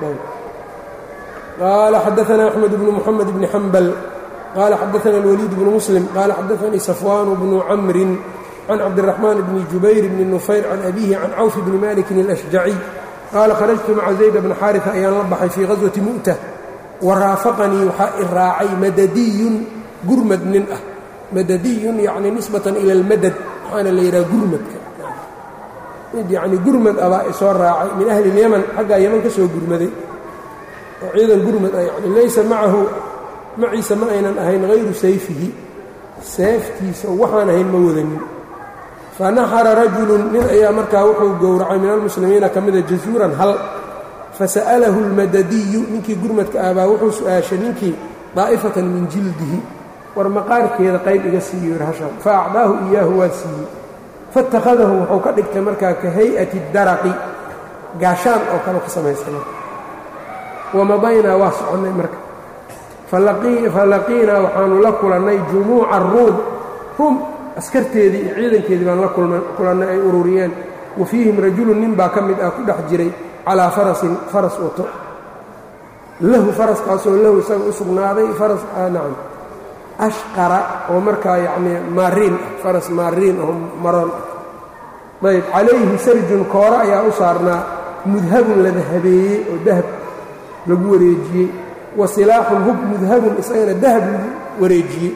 qaala xadaثna أxmed bnu mxamed bni xambal qaala xadaثna اlwaliid bnu muslim qaala xadaثanii safwaan bnu camri can cabdالرaxmaan bni jubayr bni nufayr can abihi can cawf bni malikin اlأshjaciy qaala kharajtu maca zayd bna xaariثa ayaan la baxay fii gaswati mu'ta wa raafaqanii waxaa i raacay madadiyun gurmad nin ah madadiyun yacni nisbatan ila almadad waxaana la yidhaha gurmadka mid yacni gurmad abaa isoo raacay min ahli اlyaman xaggaa yaman ka soo gurmaday oo ciidan gurmad ah yani laysa macahu maciisa ma aynan ahayn hayru sayfihi seeftiisa waxaan ahayn ma wadanin fanaxara rajulun nin ayaa markaa wuxuu gowracay min almuslimiina ka mida jasuuran hal fasa'alahu اlmadadiyu ninkii gurmadka ahbaa wuxuu su-aashay ninkii daa'ifatan min jildihi war maqaarkeeda qayb iga siiyo irhashan fa acdaahu iyaahu waa siiyey faittakhadahu wuxuu ka dhigtay markaa ka hay'ati daraqi gaashaan oo kale ka samaysana wamadaynaa waa soconnay marka falaqiinaa waxaanu la kulannay jumuuca ruum ruum askarteedii iyo ciidankeedii baan la kulannay ay ururiyeen wa fiihim rajulun nin baa ka mid ah ku dhex jiray calaa farasin faras wato lahu faraskaasoo lahu isaga u sugnaaday faras nacam ashqara oo markaa yacnii maariin ah faras maariin oo maroon ah ayb calayhi sarjun kooro ayaa u saarnaa mudhabun la dahabeeyey oo dahab lagu wareejiyey wa silaaxun hub mudhabun isagana dahab lagu wareejiyey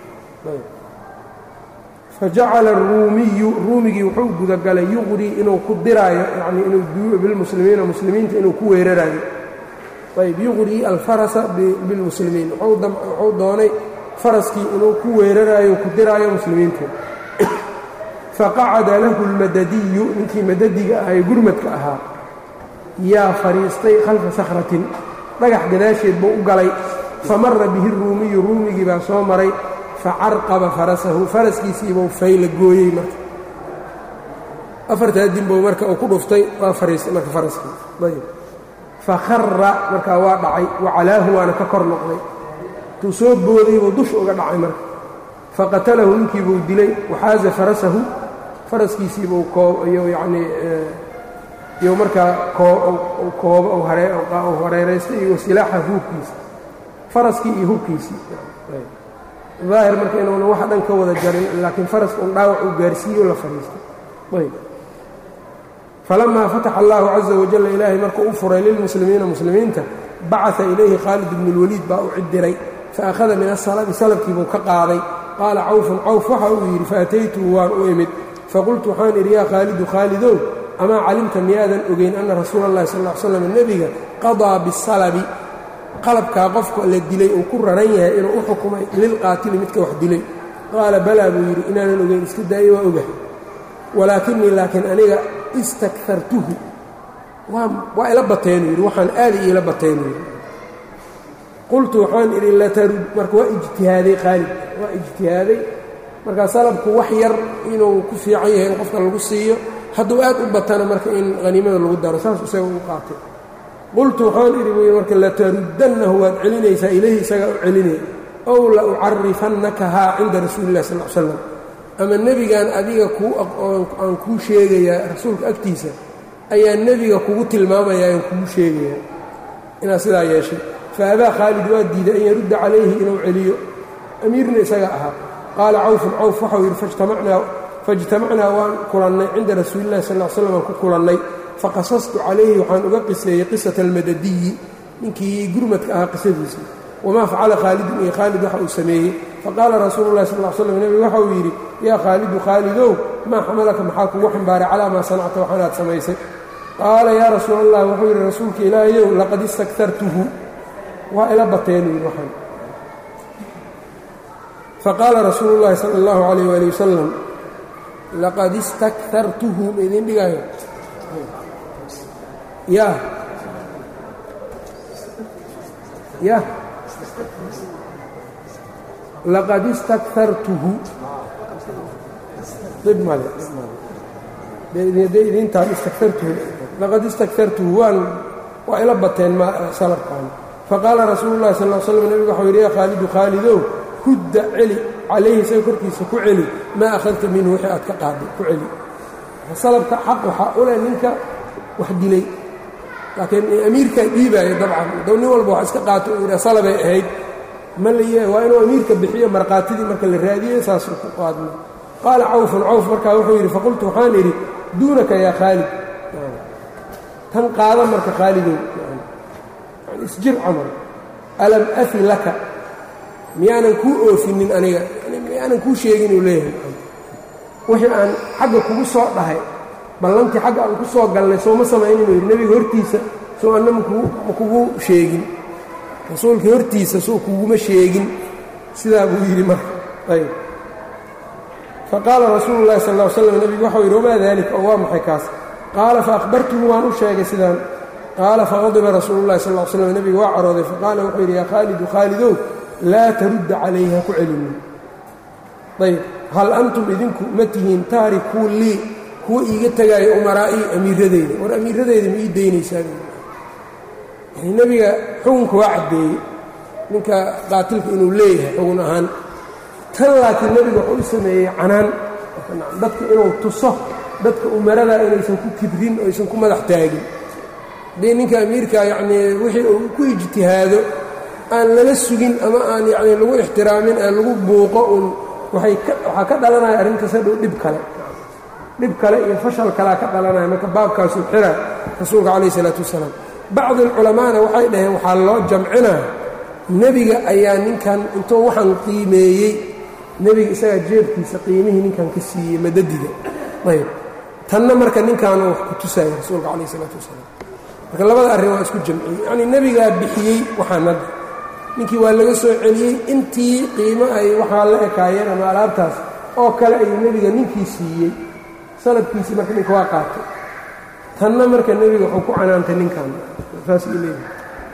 fajacala aruumiyu ruumigii wuxuu gudagalay yuqrii inuu ku diraayo yacnii inuu bilmuslimiina muslimiinta inuu ku weeraraayo ayb yuqrii alfarasa bilmuslimiin wuxuu doonay faraskii inuu ku weeraraayo ku diraayo muslimiinta faqacada lahu lmadadiyu ninkii madadiga ah ee gurmadka ahaa yaa fadhiistay khalfa sakhratin dhagax gadaasheed buu u galay famara bihi ruumiyu ruumigii baa soo maray facarqaba farasahu faraskiisiibuu fayla gooyey marka afartaa dinbow marka uu ku dhuftay waa fariistay marka faraskii ayb fakhara markaa waa dhacay wacalaahu waana ka kor noqday intuu soo booday buu dusha uga dhacay marka faqatalahu ninkiibuu dilay waxaaza farasahu faraskiisiibuu koobiyo yacnii iyo markaa koobo u hareeraystay iyo wasilaaxa hubkiisa faraskii iyo hubkiisii daahir marka inuuna wax dhan ka wada jarin laakiin faraska un dhaawac uu gaarsiiyo la fadhiistay ayb falamaa fataxa allahu caza wajalla ilaahay markuu u furay lilmuslimiina muslimiinta bacaa ilayhi khaalid bnu اlwaliid baa u cidiray faakhada min asalabi salabkiibuu ka qaaday qaala cawfun cawf waxa uu yidhi faataytuhu waan u imid faqultu waxaan idhi yaa khaalidu khaalidow amaa calimta miyaadan ogeyn anna rasuula اllahi sal ll ly slam nebiga qadaa bisalabi qalabkaa qofka la dilay uu ku raran yahay inuu u xukumay lilqaatili midka wax dilay qaala balaa buu yidhi inaanan ogeyn iska daayey waa ogahay walaakinii laakiin aniga istakhartuhu waa ila bateenuu yidhi waxaan aada iila bateenuu yidhi qultu waxaan idhi latarud marka waa ijtihaaday khaalid waa ijtihaaday markaa salabku wax yar inuu ku fiican yahay in qofka lagu siiyo hadduu aad u batana marka in haniimada lagu daro saas isaga u qaatay qultu waxaan idhi buu yidhi marka lataruddannahu waad celinaysaa ilayhi isagaa u celinaya ow la ucarifannakahaa cinda rasuuli illahi sal l slam ama nebigan adiga kuu aan kuu sheegayaa rasuulka agtiisa ayaa nebiga kugu tilmaamayaa aan kugu sheegayaa inaad sidaa yeeshay fa abaa khaalid waa diiday an yarudda calayhi inuu celiyo amiirna isaga ahaa qaala cawfun cawf waxau yidhi faijtamacnaa waan kulannay cinda rasuuli illahi sal l slam aan ku kulannay faqasastu calayhi waxaan uga qiseeyey qisata almadadiyi ninkii gurmadka ahaa qisadiisa wamaa facala khaalidun iyo khaalid waxa uu sameeyey faqaala rasuulu llahi sal l slam nebigu waxa uu yidhi yaa khaalidu khaalidow maa xamalaka maxaa kugu xambaaray calaa maa sanacta waxaanaad samaysay qaala yaa rasuul allah wuxuu yidhi rasuulka ilaahayow laqad istaktartuhu waa ila bateen yidhi waxaan faqaala rasuulu llaahi sala allahu calayh waali wasalam laqad istaktartuhu ma idiin dhigaayo ya ya laqad istaktartuhu dhib male idintaan istaktartuhu laqad istaktartuhu waan waa ila bateen salabkaan faqaala rasuulu llahi sal l slam nebigu waxau yidhi yaa khaalidu khaalidow hudda celi calayhi isaga korkiisa ku celi maa akhadta minhu wixii aad ka qaaday ku celi salabka xaq waxaa u leh ninka wax dilay laakiin amiirkaa dhiibaayo dabcan dow nin walba wax iska qaato uu yidha salabay ahayd ma la waa inuu amiirka bixiyo markhaatidii marka la raadiyey saasuu ku qaadna qaala cawfun cawf markaa wuxuu yidhi faqultu waxaan idhi duunaka yaa khaalid tan qaada marka khaalidow isjir camal alam afi laka miyaanan kuu oofinin aniga miyaanan kuu sheegin uu leeyahay wixii aan xagga kugu soo dhahay ballantii xagga aan ku soo galnay sooma samaynin uu yidhi nebiga hortiisa soo anna ma kugu sheegin rasuulkii hortiisa soo kuguma sheegin sidaa buu yidhi marka ayb faqaala rasuulu llahi sal ll slam nebigu waxau yidhi wamaa daalika oo waa maxay kaas qaala faahbartuhu waan u sheegay sidaan qaala faqadiba rasuulu llahi sal l slam nebiga waa carooday faqaala wuxuu yidhi yaa khaalidu khaalidow laa tarudda calayhi ha ku celinin ayb hal antum idinku ma tihiin taarikuu lii kuwa iiga tegaayo umaraa'ii amiiradeyda war amiiradeyda ma ii daynaysaa yani nebiga xukunka waa caddeeyey ninka qaatilka inuu leeyahay xugun ahaan tan laakiin nebiga wuxuu u sameeyey canaan dadka inuu tuso dadka umaradaa inaysan ku kibrin oo aysan ku madax taagin haddii ninka amiirka yacnii wixii uu ku ijtihaado aan lala sugin ama aan yacnii lagu ixtiraamin aan lagu buuqo uun waay waxaa ka dhalanaya arrintaas hadhow dhib kale dhib kale iyo fashal kalea ka dhalanaya marka baabkaasuu xira rasuulka calayh isalaatu wasalaam bacdi alculamaana waxay dhaheen waxaa loo jamcinaa nebiga ayaa ninkan intuu waxaan qiimeeyey nebiga isagaa jeebkiisa qiimihii ninkan ka siiyey madadiga ayb tanna marka ninkaanu wax ku tusaya rasuulka calayh isalaatu wasalaam marka labada arrin waa isku jamciyey yacnii nebigaa bixiyey waxaan hadda ninkii waa laga soo celiyey intii qiimo ay waxaa la ekaayeen ama alaabtaas oo kale ayuu nebiga ninkii siiyey salabkiisii marka ninka waa qaatay tanna marka nebiga wuxuu ku canaantay ninkan saas uu leeyahay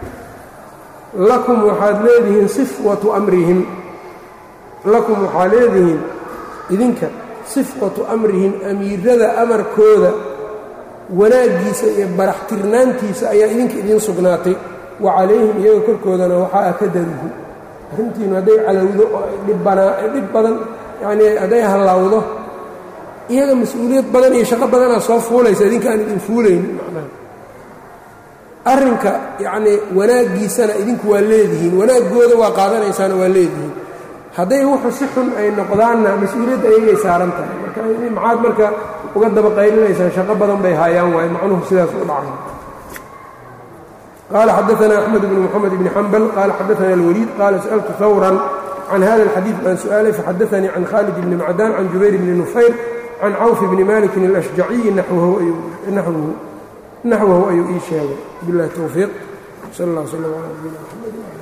lakum waxaad leedihiin sifwatu amrihim lakum waxaad leedihiin idinka sifwatu amrihim amiirada amarkooda wanaaggiisa iyo baraxtirnaantiisa ayaa idinka idiin sugnaatay wa calayhim iyaga korkoodana waxaa akadaruhu arrintiinu hadday calowdo oo dhib badan yacnii hadday hallawdo iyaga mas-uuliyad badan iyo shaqo badanaa soo fuulaysa idinka aan idin fuulayn macnaha arrinka yacnii wanaaggiisana idinku waa leedihiin wanaaggooda waa qaadanaysaana waa leedihiin hadday wuxu si xun ay noqdaanna mas-uuliyadda ayagay saaran tahay marka maxaad marka uga daba qaylinaysaan shaqo badan bay haayaan waaye macnuhu sidaas u dhacay qaala xadaana axmed bnu moxamed bni xambal qaala xadaana alwaliid qaala sa'altu hawran can hada alxadiid baan su-aalay faxadaanii can khaalid bni macdaan can jubayr bni nufayr can cawf bni malikin alashjaciyi naxwahu ayuu ii sheegay biاllahi towfiiq sal اllah slm ala nabiyina mxamed